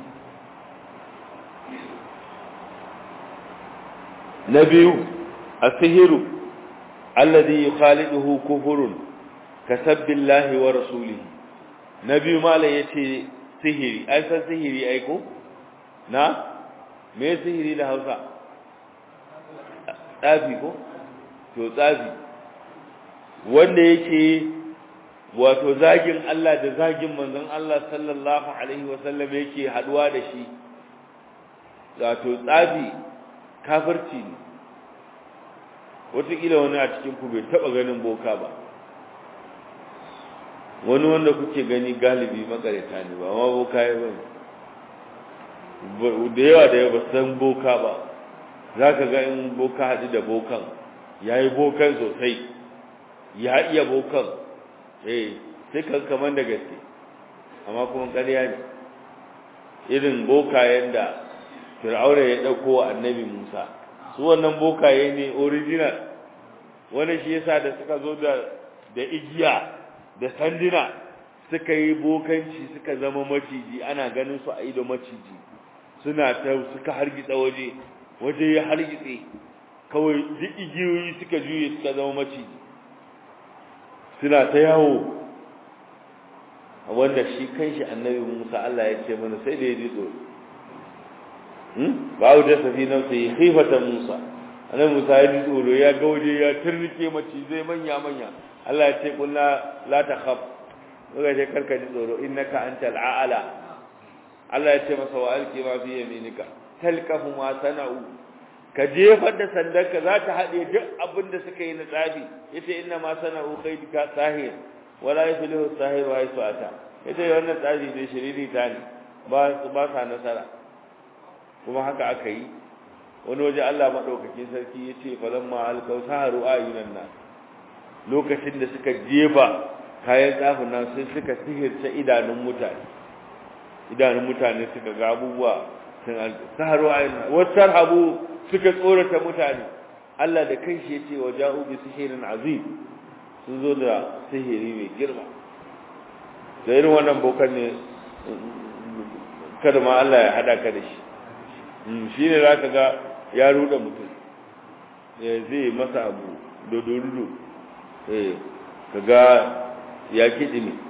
na biyu asihiru alladhi yukhaliduhu kufurun kasabbillahi wa rasulihi na biyu malai yace sihiri ai san sihiri ai ko na me sihiri da Hausa tsafi ko to tsafi wanda yake wato zagin Allah da zagin manzon Allah sallallahu alaihi wasallam yake haduwa da shi wato tsafi kafirci ne wataƙila wani a cikin ku bai taɓa ganin boka ba wani wanda kuke gani galibi makarita ne ba ma boka ya bane da yawa da yawa san boka ba za ka ga in boka haɗu da bokan ya yi bokan sosai ya iya bokan eh sai kan kaman da gaske amma kuma ƙarya ne irin bokayen da fir'auna ya ɗauko wa annabi musa su wannan bokaye ne original wani shi yasa da suka zo da da igiya da sanduna suka yi bokanci suka zama maciji ana ganin su a ido maciji suna ta suka hargitsa waje waje ya hargitse kawai duk igiyoyi suka juye suka zama maciji suna ta yawo wanda shi kanshi annabi Musa Allah ya ce mana sai da ya ji tsoro hmm ba da safi nan sai khifatan Musa annabi Musa ya ji tsoro ya ga waje ya turnike macizai manya manya Allah ya ce kullu la takhaf kaga ce karka ji tsoro innaka antal a'la Allah ya ce masa wa alqi ma fi yaminika talqafu ma sana'u ka jefar da sandarka za ta haɗe duk abin da suka yi na tsafi yace inna ma sana'u kaydika sahir wala yaflihu sahir wa haythu ata yace wannan tsafi ne shiriri ta ne ba ba sa nasara kuma haka aka yi wani waje Allah madaukakin sarki yace falamma alqaw saharu ayunan nas lokacin da suka jefa kayan tsafin nan sai suka sihirce idanun mutane idanun mutane suka ga abubuwa sun saharu ayunan wasar habu suka tsorata mutane Allah da kanshi yace wa ja'u bi sihirin azim sun zo da sihiri mai girma da irin wannan bokan ne kada ma Allah ya hada ka da shi shi ne za ka ga ya ruda mutum ya zai masa abu dodorudo ka ga ya kiɗi ne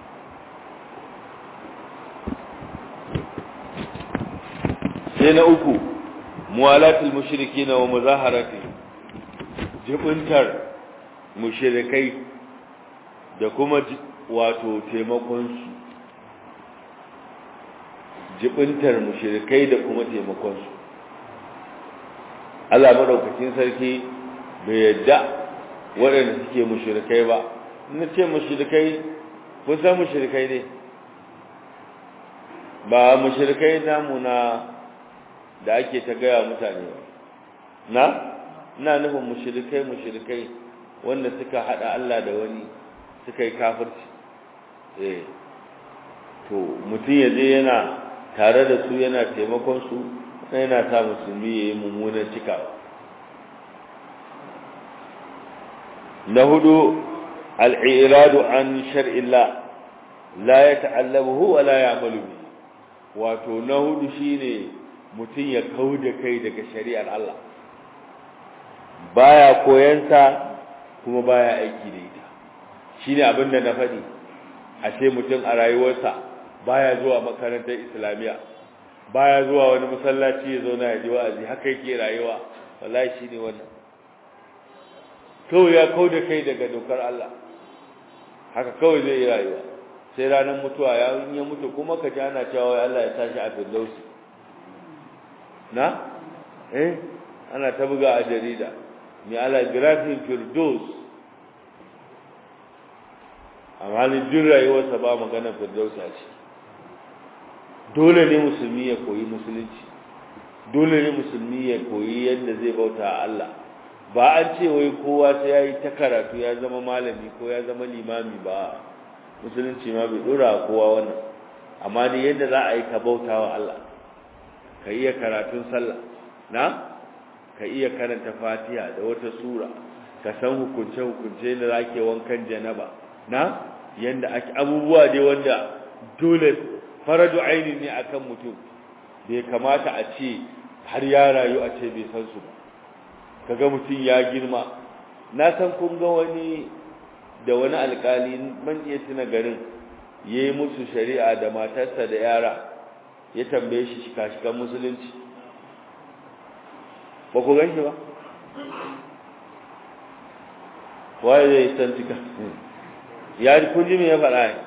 sai na uku muwalatul mushriki na wa muzaharati jibintar mushrikai da kuma wato taimakonsu jibintar mushrikai da kuma taimakonsu Allah madaukakin sarki bai yadda waɗanda suke mushrikai ba na ce mushrikai kun san mushrikai ne ba mushrikai namu na da ake ta gaya mutane ba na ina nufin mushrikai mushrikai wanda suka hada Allah da wani suka yi kafirci eh to mutum yaje yana tare da su yana taimakon su yana sa musulmi yayi mummunan cikawa na hudu al-i'radu an shar'illah la yata'allamuhu wa la ya'malu bi wato na hudu shine mutum ya kauda kai daga shari'ar Allah baya koyansa kuma baya aiki da ita shine abin da na faɗi a ce mutum a rayuwarsa baya zuwa makarantar islamiyya baya zuwa wani masallaci ya zauna ya ji wa'azi haka yake rayuwa wallahi shine wannan kawai ya kau da kai daga dokar Allah haka kawai zai yi rayuwa sai ranar mutuwa ya ya mutu kuma ka ji ana cewa Allah ya tashi a firdausi na eh ana ta buga a jarida mai ala grafin firdaus amma ni jin rayuwarsa ba magana firdausi a ce dole ne musulmi ya koyi musulunci dole ne musulmi ya koyi yadda zai bauta a Allah ba an ce wai kowa sai ya yi ta karatu ya zama malami ko ya zama limami ba musulunci ma bai dora kowa wannan amma dai yadda za a yi ka bauta wa Allah ka iya karatun sallah na ka iya karanta fatiha da wata sura ka san hukunce hukunce da zake wankan janaba na yanda ake abubuwa dai wanda dole faradu aini ne akan mutum bai kamata a ce har ya rayu a ce bai san su ba kaga mutum ya girma na san kun ga wani da wani alkali man iya tuna garin yayi musu shari'a da matarsa da yara ya tambaye shi shika-shikan musulunci ba ku gan shi ba waye zai san cika ya kun ji me ya faɗa ne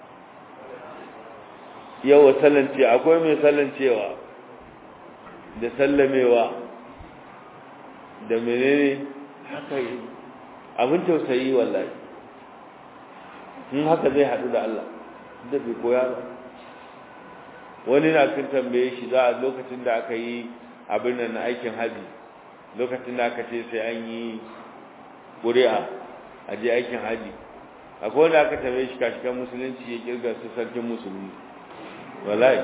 yawa sallance akwai mai sallancewa da sallamewa da menene haka yi abin tausayi wallahi in haka zai haɗu da Allah da bai koya ba wani na kan tambaye shi za a lokacin da aka yi abin nan na aikin haji lokacin da aka ce sai an yi ƙuri'a a je aikin haji akwai wanda aka tambaye shi kashikan musulunci ya kirga su sarkin musulmi wallahi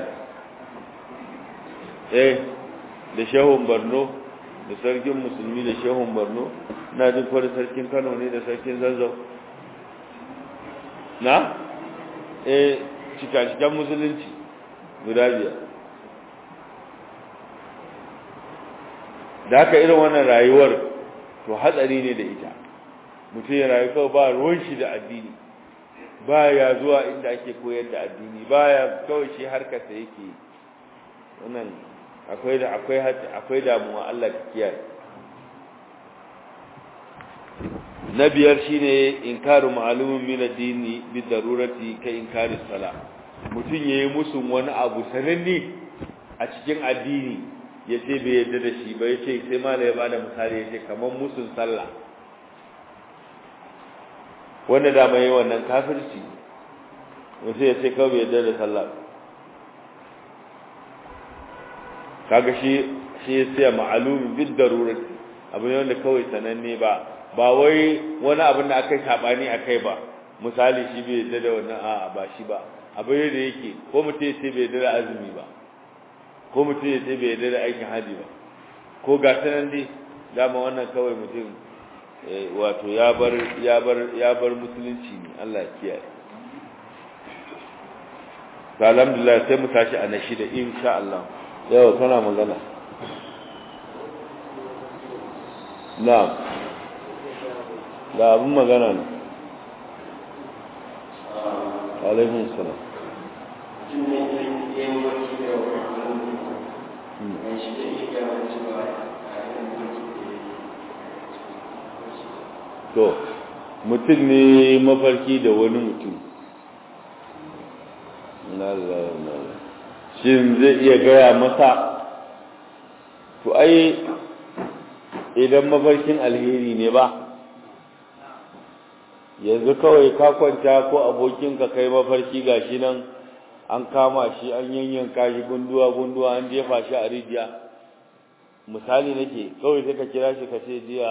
eh da shehun barno da sarkin musulmi da shehun barno na jin kwada sarkin kano ne da sarkin zazzau na eh cika-cikan musulunci guda biyar da haka irin wannan rayuwar to hatsari ne da ita mutum ya rayu kawai ba ruwan shi da addini ba ya zuwa inda ake koyar da addini ba ya kawai shi harkarsa yake wannan akwai da akwai akwai damuwa Allah ka kiyaye na biyar shine inkaru ma'lumin min ad-dini bi darurati ka inkari sala mutun yayi musu wani abu sananne a cikin addini yace bai yarda da shi ba yace sai malai ya bada misali yace kaman musun sallah wanda da mai wannan kafirci wace yace kawai bai yarda da sallah kaga shi shi sai ma'lumin bi darurati abu ne wanda kawai sananne ba ba wai wani abin da aka yi sabani a kai ba misali shi bai yadda da wannan a'a ba shi ba abin da yake ko mutum sai bai yadda da azumi ba ko mutum ya sai bai yadda da aikin haji ba ko ga sanan dai dama wannan kawai mutum wato ya bar ya bar ya bar musulunci ne Allah ya kiyaye alhamdulillah sai mu tashi a nashi da insha Allah yau kana magana na'am da abin magana ne alaikun salam to mutum ne mafarki da wani mutum shin zai iya gaya masa to ai idan mafarkin alheri ne ba yanzu kawai ka kwanta ko abokinka kai mafarki gashi nan an kama shi an yanyanka shi gunduwa gunduwa an jefa shi a rijiya misali nake kawai sai ka kira shi ka ce jiya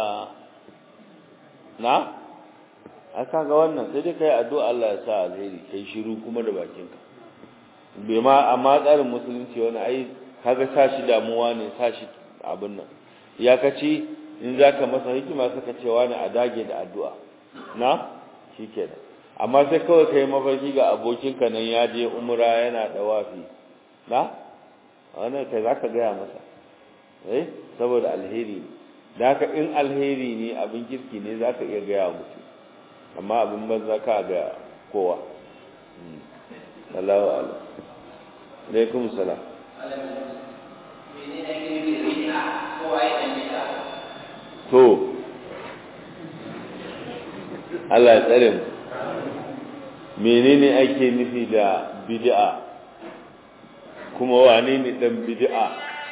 na a kaga wannan sai dai kai addu'a Allah ya sa alheri kai shiru kuma da bakinka bai ma amma tsarin musulunci wani ai kaga sa shi damuwa ne sa shi abin nan ya kaci in zaka masa hikima saka cewa ne a dage da addu'a na shikenan amma sai kawai kai mafarki ga abokinka nan ya je umra yana dawafi na wannan kai zaka gaya masa eh saboda alheri da haka in alheri ne abin kirki ne zaka iya gaya mutum amma abin banza ka ga kowa Allahu a'lam alaikum salam to Allah ya tsare mu menene ake nufi da bid'a kuma wane ne dan bid'a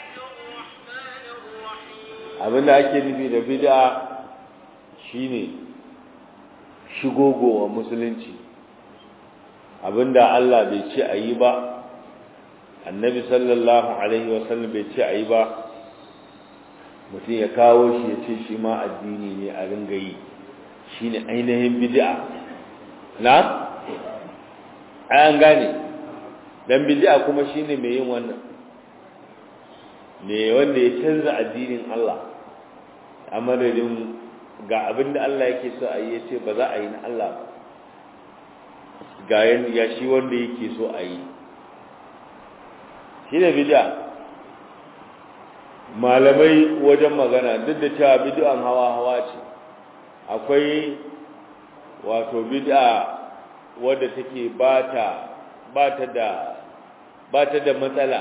abinda ake nufi da bid'a shine shigogowa musulunci abinda Allah bai ce a yi ba annabi sallallahu alaihi wasallam bai ce a yi ba mutum ya kawo shi ya ce shi ma addini ne a ringa yi shi ne ainihin bid'a na an gane dan bid'a kuma shi ne mai yin wannan ne wanda ya canza addinin Allah a madadin ga abin da Allah yake so a yi ya ce ba za a yi na Allah ba ga ya shi wanda yake so a yi shi ne bid'a malamai wajen magana duk da cewa bid'an hawa-hawa ce akwai wato bid'a wadda take bata bata da bata da matsala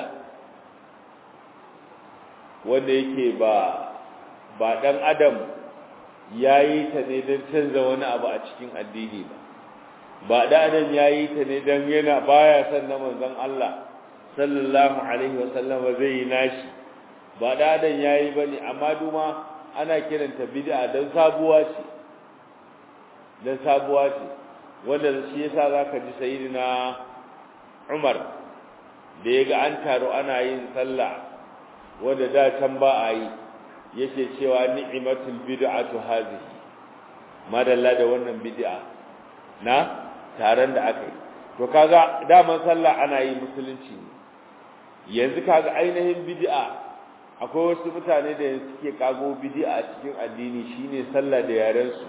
wanda yake ba ba dan adam yayi ta ne don canza wani abu a cikin addini ba ba dan adam yayi ta ne don yana baya son na manzon Allah sallallahu alaihi wasallam zai yi nashi ba da adam yayi bane amma duma ana kiranta bid'a dan sabuwa ce dan sabuwa ce wanda shi yasa zaka ji sayyidina Umar da yaga an taro ana yin sallah wanda da can ba a yi yake cewa ni'matul bid'atu hadhihi madalla da wannan bid'a na taron da aka yi to kaga daman sallah ana yi musulunci yanzu kaga ainihin bid'a akwai wasu mutane da suke kago bid'a a cikin addini shine sallah da yaren su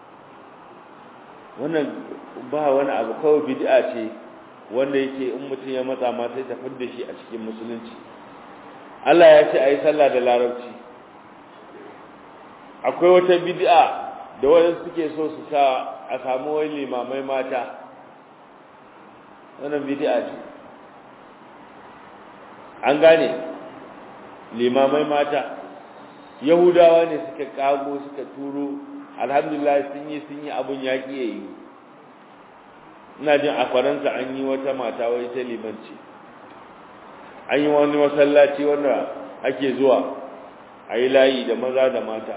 wannan ba wani abu kawai bid'a ce wanda yake in mutum ya matsa ma sai ta fidda shi a cikin musulunci Allah ya ce ayi sallah da larabci akwai wata bid'a da wani suke so su sa a samu wani limamai mata wannan bid'a ce an gane limamai mata yahudawa ne suka kago suka turo alhamdulillah sun yi sun yi abun yaƙi ya yi ina jin a faransa an yi wata mata wai ta limanci an yi wani masallaci wanda ake zuwa a yi layi da maza da mata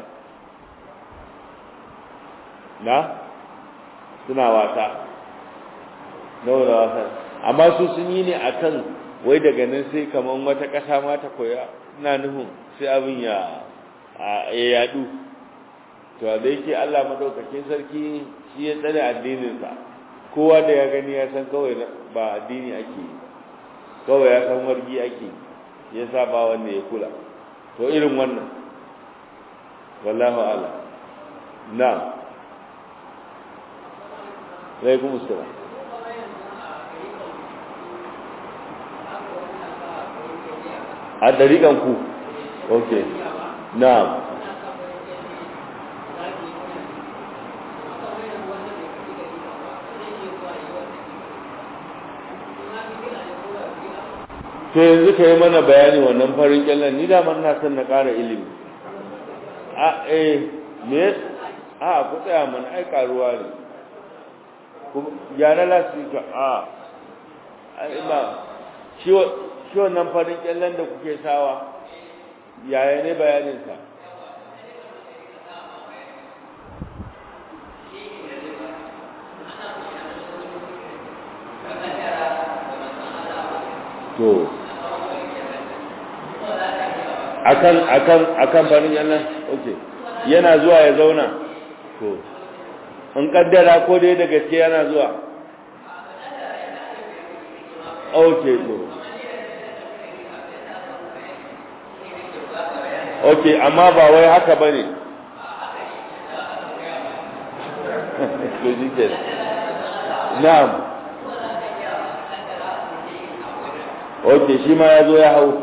na suna wasa nawa da wasa amma su sun yi ne akan wai daga nan sai kaman wata ƙasa ma ta koya ina nufin sai abin ya ya yadu to da yake Allah madaukakin sarki shi ya tsare addininsa kowa da ya gani ya san kawai ba addini ake yi kawai ya san wargi ake ya sa ba wanda ya kula to irin wannan wallahu ala na alaikum assalam a dariƙan ku ok na'am to yanzu ka yi mana bayani wannan farin kyallon ni daman na son na ƙara ilimi a eh me a ku tsaya mana ai karuwa ne gyara lasika a ba shi wannan farin kyallen da kuke sawa yaya ne bayaninsa to akan akan akan farin kyallen okay yana zuwa ya zauna to in kaddara ko dai da gaske yana zuwa okay to ok amma ba wai haka ba ne na'am ok shi ma ya zo ya hau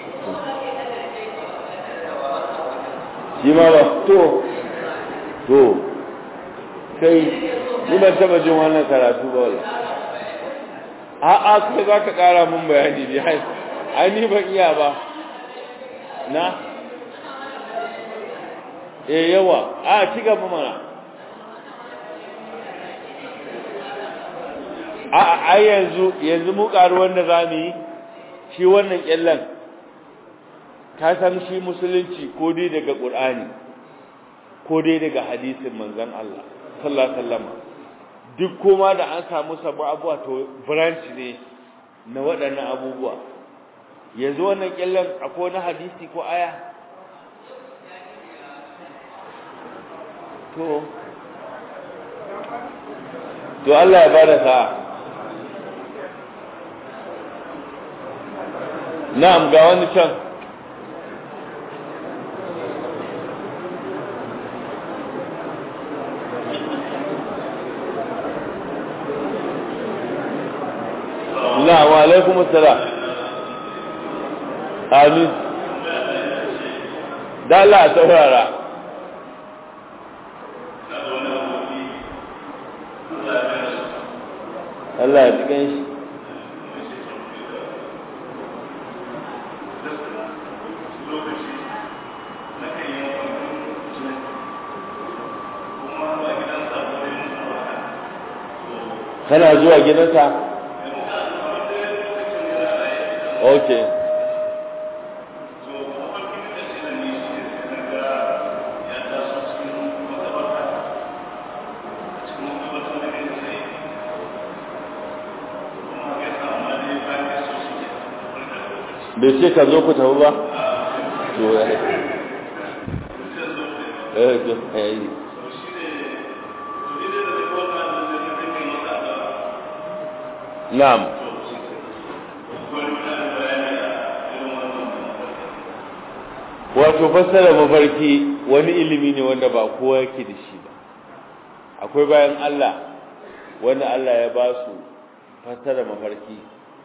shi ma ba to to kai ni ban taba jin wannan karatu ba wala a'a kai za ka kara mun bayani ne ai ni ban iya ba na e yawa a ci gaba mana a a yanzu yanzu mu karu wanda zamu yi shi wannan kyallan ka san shi musulunci ko dai daga qur'ani ko dai daga hadisin manzon Allah sallallahu alaihi wasallam duk koma da an samu sabu abuwa to branch ne na waɗannan abubuwa yanzu wannan kyallan akwai na hadisi ko aya to to Allah ya bada sa na'am ga wani can na wa alaikum assalam amin da Allah saurara Allah ya cikin shi kana zuwa gidansa okay bai ce ka zo ku tafi ba to ya eh to eh na'am wato fassara mafarki wani ilimi ne wanda ba kowa yake da shi ba akwai bayan Allah wanda Allah ya ba su fassara mafarki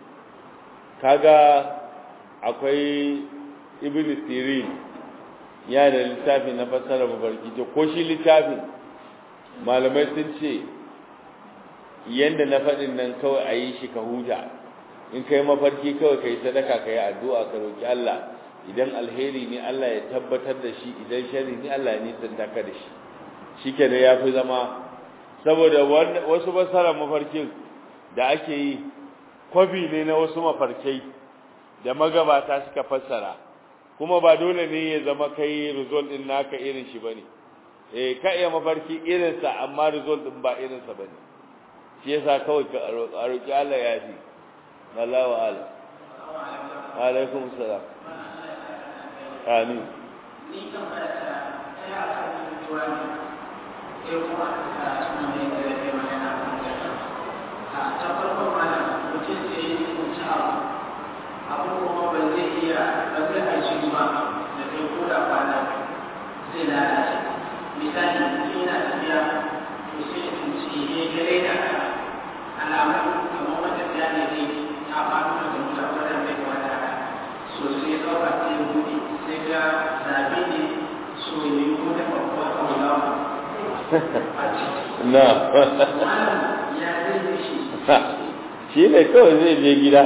kaga akwai ibn sirin ya da littafi na fassara mafarki to ko shi littafin malamai sun ce yanda na faɗin nan kawai a yi shi ka huta in kai mafarki kawai ka yi sadaka ka yi addu'a ka roƙi Allah idan alheri ne Allah ya tabbatar da shi idan shari ne Allah ya nisanta ka da shi shi ke da ya fi zama saboda wasu fassara mafarkin da ake yi kwafi ne na wasu mafarkai da magabata suka fassara kuma ba dole ne ya zama kai result din naka irin shi bane eh ka iya mafarki irin sa amma result din ba irin sa bane shi yasa kawai ka roki Allah ya ji wallahu ala alaikum salam amin ni kan fara ya kan tuwa ne sai kuma a cikin da ya ke magana a ta farko mana mutum sai ya kunci abu abu kuma ba zai iya ba zai aiki ba da kai ko da kwana zai lalace misali mutum yana tafiya to sai ya tunci ya gare da alamun kamar wata tafiya ne zai ta faɗo daga mota wadda zai kwata so sai ɗauka sai ya buɗe sai ga zaɓe ne so ya yi wata babbar kaulawa a ciki na ya zai yi shi shi ne kawai zai je gida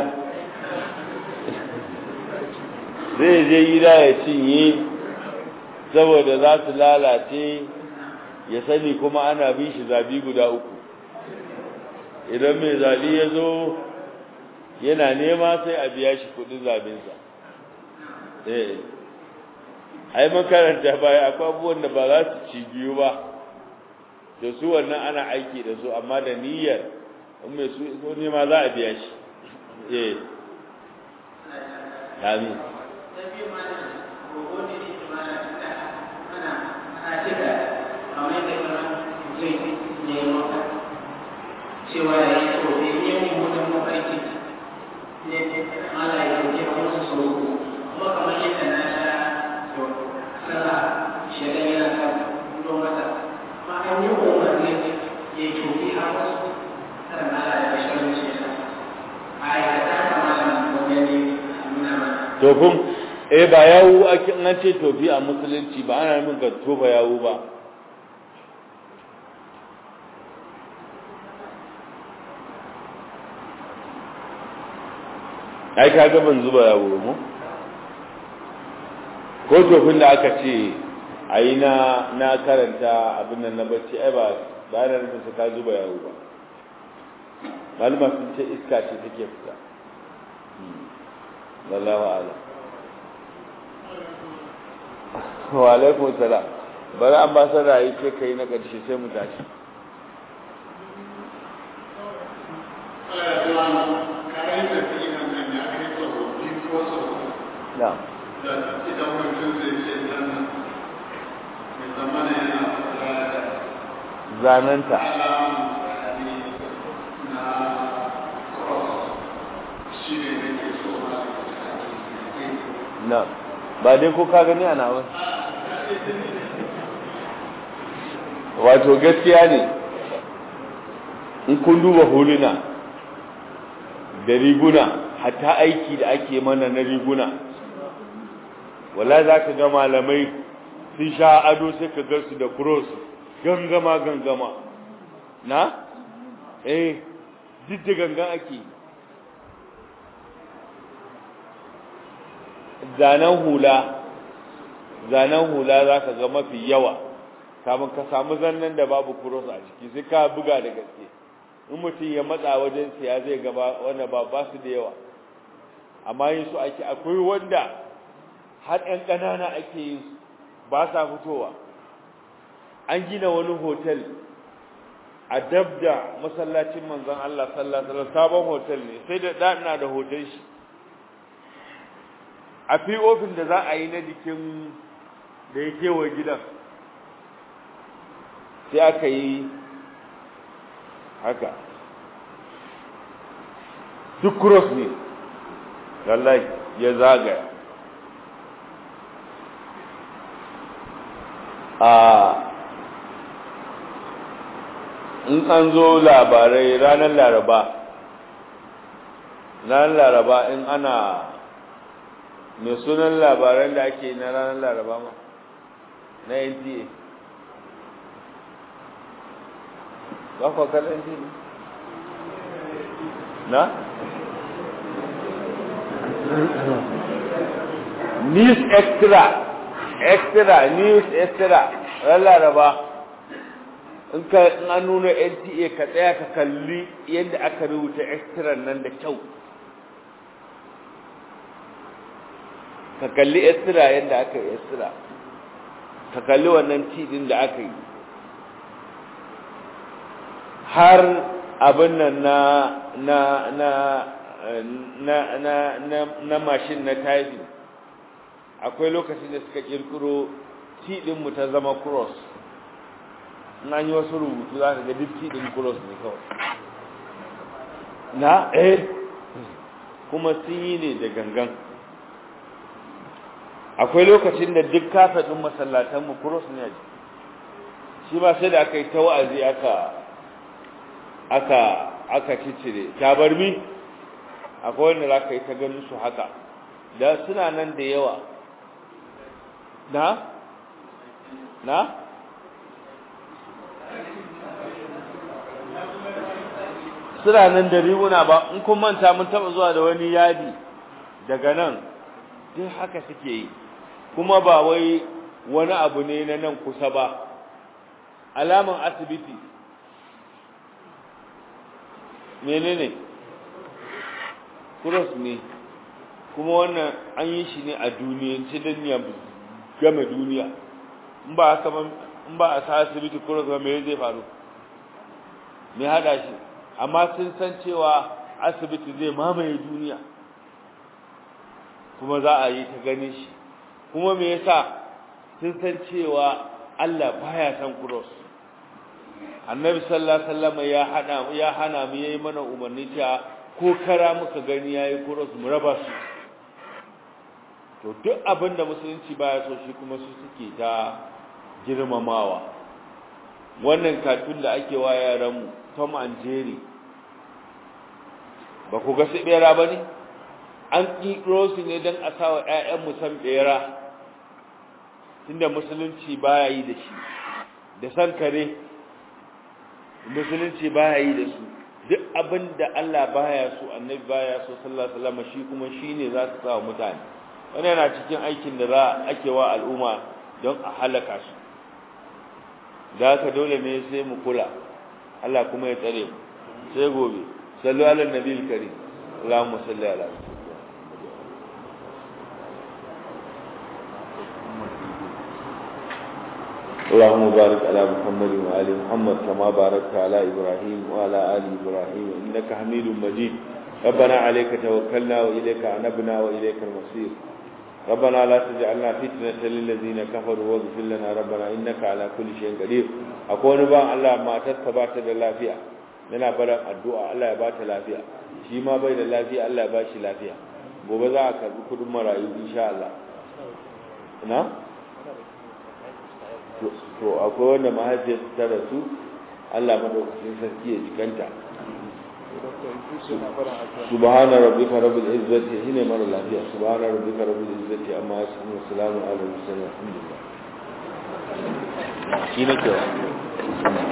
zai je gida ya cinye saboda za su lalace ya sani kuma ana bin shi zabi guda uku idan mai zabi ya zo yana nema sai a biya shi kudin zabinsa eh ai makaranta baya akwai abubuwan da ba za su ci biyu ba da su wannan ana aiki da su amma da niyyar in mai su ko nema za a biya shi eh amin cewa ya yi to da yi yin mutum mafarki ne mala ya yi wasu sau kuma kamar yadda na sha sallah shirin yana sa don wata ma an yi umarni ya yi tofi a wasu kan mala ya shirin shi a aikata kamar wani nuna mana tofin eh ba yawu ake an ce tofi a musulunci ba ana nufin ka tofa yawu ba ai ka ga ban zuba yawo mu ko tofin da aka ce ayi na na karanta abin nan na bacci ai ba ba na nufin ka zuba yawo ba malama sun ce iska ce take fita wallahu a'lam wa alaikum salam bari an ba sa rayi ce kai na karshe sai mu tashi na'am zananta na ba dai ko ka gani ana ba wato gaskiya ne in kun duba huluna da riguna hatta aiki da ake mana na riguna wala za ka ga malamai sun sha ado sai ka ga su da cross gangama gangama na eh duk da gangan ake zanen hula zanen hula za ka ga mafi yawa kamun ka samu zannan da babu cross a ciki sai ka buga da gaske in mutum ya matsa wajen siya zai gaba wanda ba ba su da yawa amma yin su ake akwai wanda har ‘yan ƙanana ake yin su ba sa fitowa an gina wani hotel a dab da masallacin manzon Allah sallallahu alaihi sabon hotel ne sai da ɗana da hotel shi a fi ofin da za a yi na jikin da ya kewa gidan sai aka yi haka duk cross ne lallai ya zagaya a in an zo labarai ranar laraba ranar laraba in ana mai sunan labaran da ake na ranar laraba ma na nta ba kwa kallon nta na? news extra extra news extra ran laraba in ka in an nuna NTA ka tsaya ka kalli yadda aka rubuta extra nan da kyau ka kalli extra yadda aka yi extra ka kalli wannan tidin da aka yi har abin nan na na na na na na na mashin na typing akwai lokacin da suka kirkiro tidin mu ta zama cross na yi wasu rubutu za ka ga duk tidin cross ne kawai na eh kuma sun yi ne da gangan akwai lokacin da duk kafaɗin masallatanmu cross ne a shi ba sai da aka yi ta wa'azi aka aka aka cicire tabarmi akwai wanda za ka yi ta ganin su haka da suna nan da yawa na na suna nan da riguna ba in kun manta mun taba zuwa da wani yadi daga nan duk haka suke yi kuma ba wai wani abu ne na nan kusa ba alaman asibiti menene cross ne kuma wannan an yi shi ne a duniyance don ya game duniya in ba haka in ba a sa asibiti cross ba me zai faru me hada shi amma sun san cewa asibiti zai mamaye duniya kuma za a yi ta ganin shi kuma me yasa sun san cewa Allah baya san cross annabi sallallahu alaihi wasallam ya hana ya hana mu yayi mana umarni cewa ko kara muka gani yayi cross mu raba su to duk abin da musulunci baya so shi kuma su suke ta girmamawa wannan katun da ake wa yaran mu Tom and Jerry ba ku ga su bera bane an kiro su ne dan a sawa ƴaƴan mu san bera tunda musulunci baya yi da shi da san kare musulunci baya yi da su duk abin da Allah baya so annabi baya so sallallahu alaihi wasallam shi kuma shine za su sa mutane wannan yana cikin aikin da za ake wa al'umma don a halaka su da haka dole ne sai mu kula Allah kuma ya tsare mu sai gobe sallu ala nabiyil karim Allahumma salli ala اللهم بارك على محمد وآل محمد كما باركت على إبراهيم وعلى آل إبراهيم إنك حميد مجيد ربنا عليك توكلنا وإليك أنبنا وإليك المصير ربنا لا تجعلنا فتنة للذين كفروا واغفر لنا ربنا إنك على كل شيء قدير أكون با الله ما تتبعت اللافية لنا بلا الدعاء الله يبات اللافية shi ma bai da lafiya Allah ya ba shi lafiya gobe za a karbi kudin marayu insha Allah na to akwai wanda mahaifiyar ta rasu Allah madaukakin sarki ya jikanta subhana rabbika rabbil izzati hine mara lafiya subhana rabbika rabbil izzati amma yasifun salamun ala mursalin alhamdulillah shi ne kewa